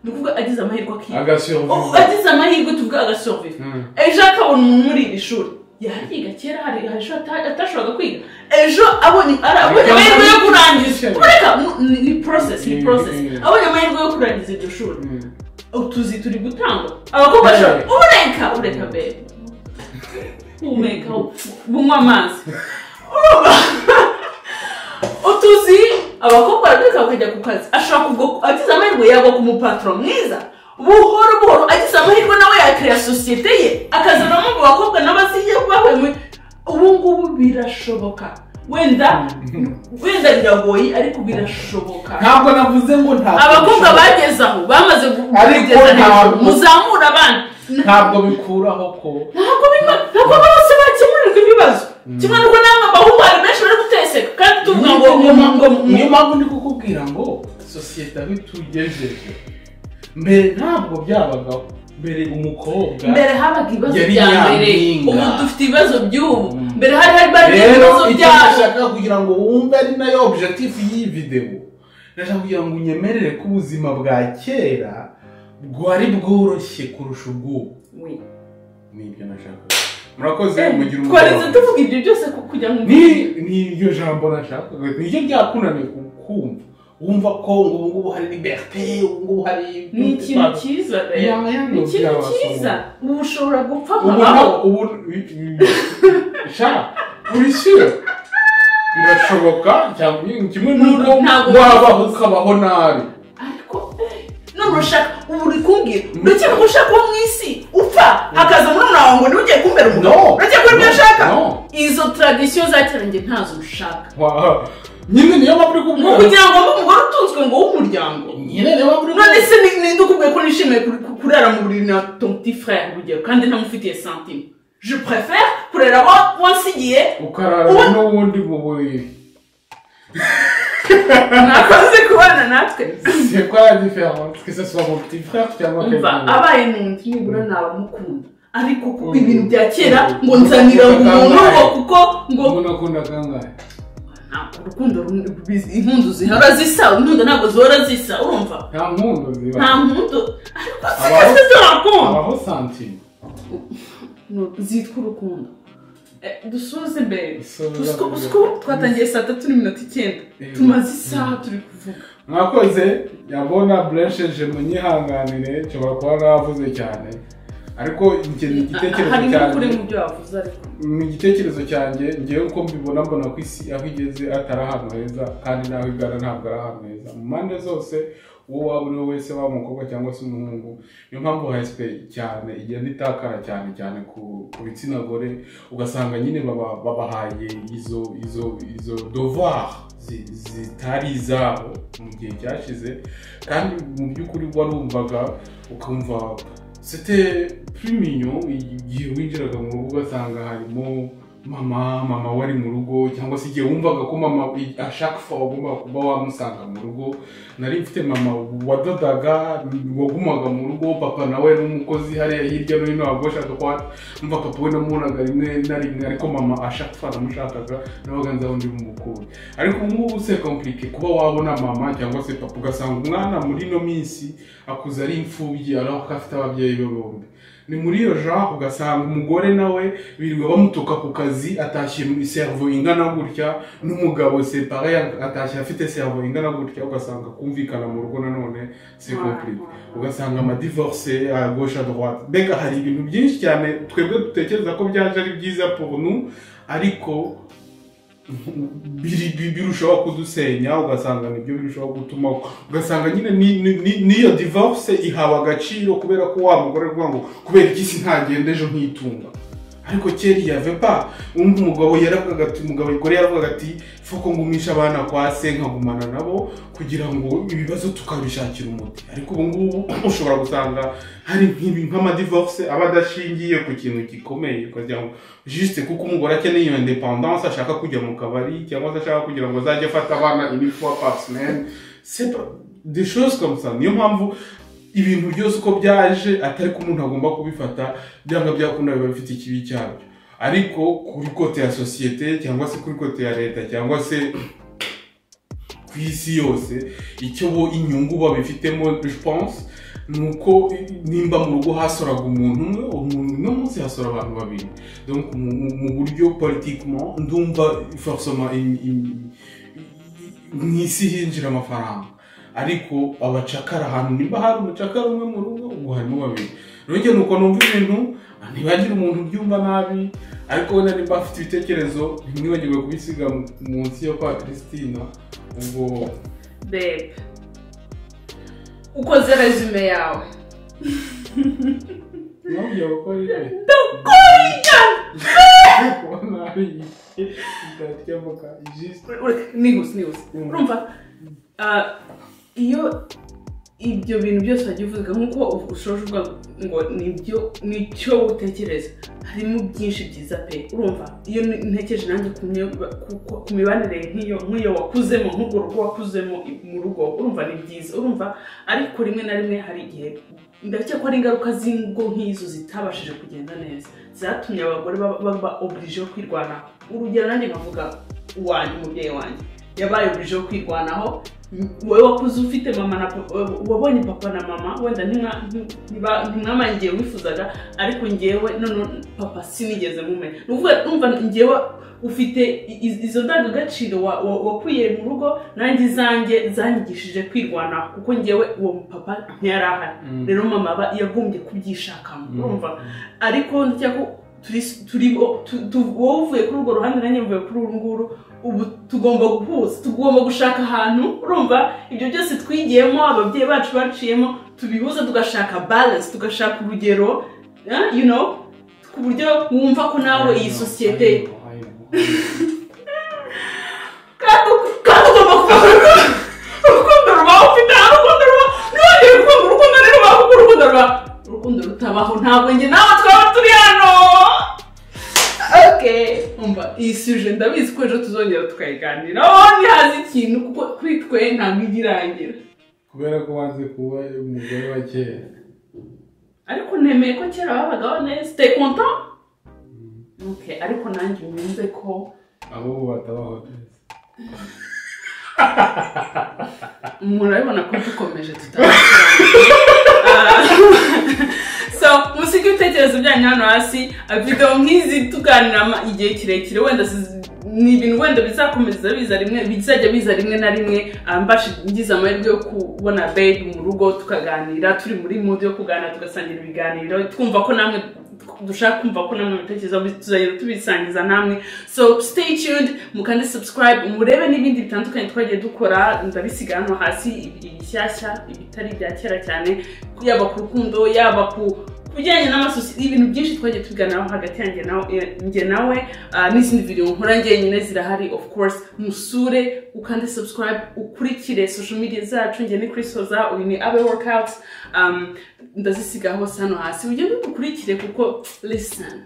ni ukuvuga agize amahirwe akiga agasiyova Oh, agize amahirwe tuvuga agasoroviva ejo akabona umuntu muri iri shuri yariga kera hari hari ishuri ata- atashoboraga kwiga ejo abonye ari- abonye Bikaba amahirwe yo kurangiza bishya. kureka mu- ni- ni process ni Mm, process mm. abonye amahirwe yo kurangiza iryo shuri utuzi turi gutangwa abakobwa bashobora Yeah. ureka ureka bebe humeka bunywa amazi Urumva? utuzi abakobwa barabireka bakajya ku kazi ashobora kugwa agize amahirwe yagwa ku mupaturo mwiza buhoro buhoro agize amahirwe nawe yakira sosiyete ye akazanamo mu bakobwa n'abasiye bahwemwe ubu ngubu birashoboka wenda wenda biragoye ariko birashoboka ntabwo navuze ngo ntabwo abakobwa bishobora. bageze aho bamaze gu- Ariko kugeza hejuru ntabwo- muzamure abandi ntabwo bikuraho ko ntabwo bima ntabwo bose bakemurirwa ibibazo kimwe n'uko namwe abahungu hari benshi bari guteseka kandi tuvuga ngo ngo ngo ngo ngo niyo mpamvu ndi kukubwira ngo sosiyete aho itugejeje mbere ntabwo byabagaho mbere umukobwa mbere habaga ibibazo Yari bya mbere nyampinga. ubu dufite ibibazo by'ubu Mm. mbere hari hari bari rero ibibazo icyo byabo nashaka kugira ngo wumve ari nayo objective y'iyi videwo ndashaka kugira ngo unyemerere ko ubuzima bwa kera bwari bworoshye kurusha ubw'ubu nibyo nashaka murakoze mugira twaretse umugoroba. tuvuga ibyo byose ku- kugira ngo ni ni iryo jambo nashakaga niryo ryakunaniye kumva wumva ko ubu ngubu hari liberite ubu ngubu hari ni ikintu cyiza rero Ya, ya, ni ikintu byabasoma. cyiza ubu ushobora gupfa ubu nkabaho nta- ubu sha uri sure birashoboka cyangwa ni kimwe n'uko Ntabwo wabaho ukabaho nabi ariko eh, none ushaka ubu uri kumbwira uretse ko ushaka uwo mu isi upfa hakaza murumuna wawe ngo niwe ugiye kumbera umugabo No. uretse ko ibyo No. ashaka No. izo tradisiyo za kera njye ntazo ushaka Wa- nyine niyo mpamvu uri ni kubwira ukugira ngo mbe umugore utunzwe ngo w'umuryango nyine niyo mpamvu uri none kubwira se ni- ni ndukubwiye ko nishimiye kuri- ku- kurara mu buriri na ton petit frère urugero kandi ntamufitiye santime je préfère kurera wa- wansigiye ukarara Ubu- n'ubundi mu buriri nakoze kubana natwe c'est quoi la différence que ce soit mon petit frère cyangwa umva quelqu'un d'autre? abaye n'undi nibura nabamukunda ariko kuko Mm. ibintu bya kera Mm. ngo nzanira umuntu ngo kuko ngo umuntu akunda kangahe Ntabwo urukundo ru- biz- impundu zihora zisa impundu ntabwo zihora zisa urumva nta mpundu ziba nta mpundu ariko Abaho- zigeze z'urukundo habaho santime zitwa urukundo Eh, dusoze mbere Dusoze Usiko- mbere. usiko twatangiye saa tatu n'iminota icyenda Eh. tumaze isaha turi kuvuga mwakoze yabona buresheje munyihanganire nshobora kuba navuze cyane ariko njye ni igitekerezo harimo ukuri cyanjye mu byo wavuze ariko ni igitekerezo cyanjye ngewe uko mbibona mbona ko isi aho igeze atari ahantu heza kandi n'aho igana ntabwo ari ahantu heza mu mpande zose uwo waba uri we wese waba umukobwa cyangwa se umuhungu niyo mpamvu hsp cyane igenda itakara cyane cyane ku, ku bitsina gore ugasanga nyine baba babahaye izo izo izo devoir zi- zitari izabo mu gihe cyashize kandi mu by'ukuri warumvaga ukumva c'était plus mignon igihe winjiraga mu rugo ugasanga harimo mama mama wari mu rugo cyangwa se igihe wumvaga ko mama ashaka fa wagomba kuba wamusanga mu rugo nari mfite mama wadodaga wagumaga mu rugo papa nawe yari umukozi hariya hirya no hino waba ushaka ko mva papa we namubonaga rimwe na rimwe ariko mama ashaka fa namushakaga nabaga nzaho ndi bumukure ariko ubu ngubu se komplike kuba wabona mama cyangwa se papa ugasanga umwana muri ino minsi akuze ari imfubyi araho ko afite ababyeyi be bombi ni muri iyo genre ugasanga umugore nawe birirwa bamutuka ku kazi atashye mu servo ingana gutya n'umugabo separe atashye afite servo ingana gutya ugasanga kumvikana mu rugo nanone c'est compliqué ugasanga amadivorce à gauche à droite mbega hari ibintu byinshi cyane twebwe dutekereza ko byaje ari byiza pour nous ariko biri- bi- birushaho kudusenya ugasanga nibyo birushaho gutuma ugasanga nyine ni- ni- ni- n'iyo divorce ihawe agaciro kubera ko wa mugore ari kuvuga ngo kubera iki si ntagenda ejo nkitunga ariko kera yave pa umva umugabo yaravugaga ati umugabo gore yaravugaga ati foko ngumisha abana kwa se nkagumana nabo kugira ngo ibibazo tukabishakira umuti ariko ubu ngubu ushobora gusanga hari nk'ibi nk'amadivorce aba adashingiye ku kintu gikomeye ukagira ngo jisite kuko umugore akeneye iyo independance ashaka kujya mu kabari cyangwa se ashaka kugira ngo azajye afata abana une fois par semaine c'est pas des choses comme ça niyo mpamvu ibintu byose uko byaje atari ko umuntu agomba kubifata byanga byakunda biba bifite ikibi cyabyo ariko kuri kote ya sosiyete cyangwa se kuri kote ya leta cyangwa se ku isi yose icyo bo inyungu babifitemo pense ni uko nimba mu rugo hasoraga umuntu umwe umuntu uno munsi hasora abantu babiri donc mu- mu- mu buryo politiquement ndumva forcément im- im- mu isi hinjira amafaranga ariko abacakara ahantu nimba hari umucakara umwe mu rugo ubu harimo babiri rero nuko numva ibintu ntibagire umuntu ubyumva nabi ariko wenda nimba afite ibitekerezo ntimwibagirwe kubisiga mu- munsi yo kwa christina ubwo bebe ukoze resume yawe nabyo bakora ibi kubona ari idakemuka ijisho nihuse nihuse Mm. urumva ah, iyo ibyo bintu byose wagiye uvuga nk'uko ushoje uvuga ngo nibyo nicyo utekereza harimo byinshi byiza pe urumva iyo ntekereje nanjye ku mye- ku- ku- ku mibanire nk'iyo nk'iyo wakuzemo nk'urwo rugo wakuzemo mu rugo urumva ni byiza urumva ariko rimwe na rimwe hari igihe ndakeka ko ari ingaruka z'ingo nk'izo zitabashije kugenda neza zatumye abagore baba- baba obirije yo kwirwanaho urugero nanjye nkavuga uwanjye umubyeyi wanjye yabaye obirije yo kwirwanaho wowe wakuze ufite mama na papa wabonye papa na mama wenda ntimwa- ntiba- ntimwamangiye wifuzaga ariko ngewe none papa sinigeze mumenya ni ukuvuga numva ngewe ufite i- i- izo ndangagaciro wa- wa- wakwiye mu rugo nanjye izanjye zanyigishije kwirwanaho kuko ngewe uwo papa ntiyari ahari rero mama aba yagombye kubyishakamo Mm. urumva ariko ndakeka ko turi turi tu- tu- wowe uvuye kuri urwo ruhande nanjye mvuye kuri uru nguru ubu tugomba guhuza tugomba gushaka ahantu urumva ibyo byose twigiyemo ababyeyi bacu baciyemo tubihuza tugashaka balance tugashaka urugero eh, you know ku buryo wumva ko nawe iyi sosiyete kandi kandi ugomba kuba urukundo rubaho ufite aho urukundo rubaho ntiwongere gukunda urukundo rero rubaho kuko urukundo rubaho urukundo rutabaho ntabwo njye nawe twaba turi hano okay umva iyi suje ndabizi ko ejo tuzongera tukayiganiraho ntihaze ikintu kuko kuri twe ntabwo ijya irangira kubera ko wanze kuba umugore wa kera ariko nemeye ko kera babagaho neza te konta okay ariko nanjye wumve ko abo ubu batabaho neza murabibona ko dukomeje tutari so musige ibitekerezo byanyu hano hasi videwo nk'izi tuganira ama- igihe kirekire wenda ziz- ni ibintu wenda bizakomeza biza rimwe bizajya biza rimwe na rimwe ah, mbashi ngize amahirwe yo kubona babe mu rugo tukaganira turi muri mood yo kuganira tugasangira ibiganiro twumva ko namwe dushaka kumva ko namwe ibitekerezo bi- tuzajya tubisangiza namwe so stay tuned mukande subscribe murebe n'ibindi bitandukanye twagiye dukora ndabisiga hano hasi ibishyashya ibitari ibya kera cyane yaba ku rukundo yaba ku kubijyanye n'amasosiyete ibintu byinshi twagiye tubiganiraho hagati yanjye nawe- eh, njye nawe ah, n'izindi video nkora njyenyine zirahari of course musure ukande subscribe ukurikire social media zacu njye ni Chris Hoza uyu ni Abe Workout um, ndazisiga hose hano hasi ujye dukurikire kuko listen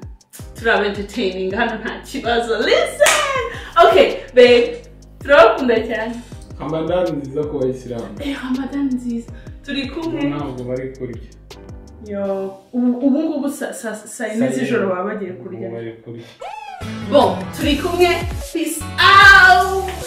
turaba entertaining hano nta kibazo listen okay babe turabakunda cyane amadani nziza ku bayisilamu eh Ramadan nziza turi kumwe ntabwo bari kurya yo ubu ubu ngubu sa- sa- saa yine z'ijoro baba bagiye kurya Ubu bari kurya Bom, turi kumwe. Peace out!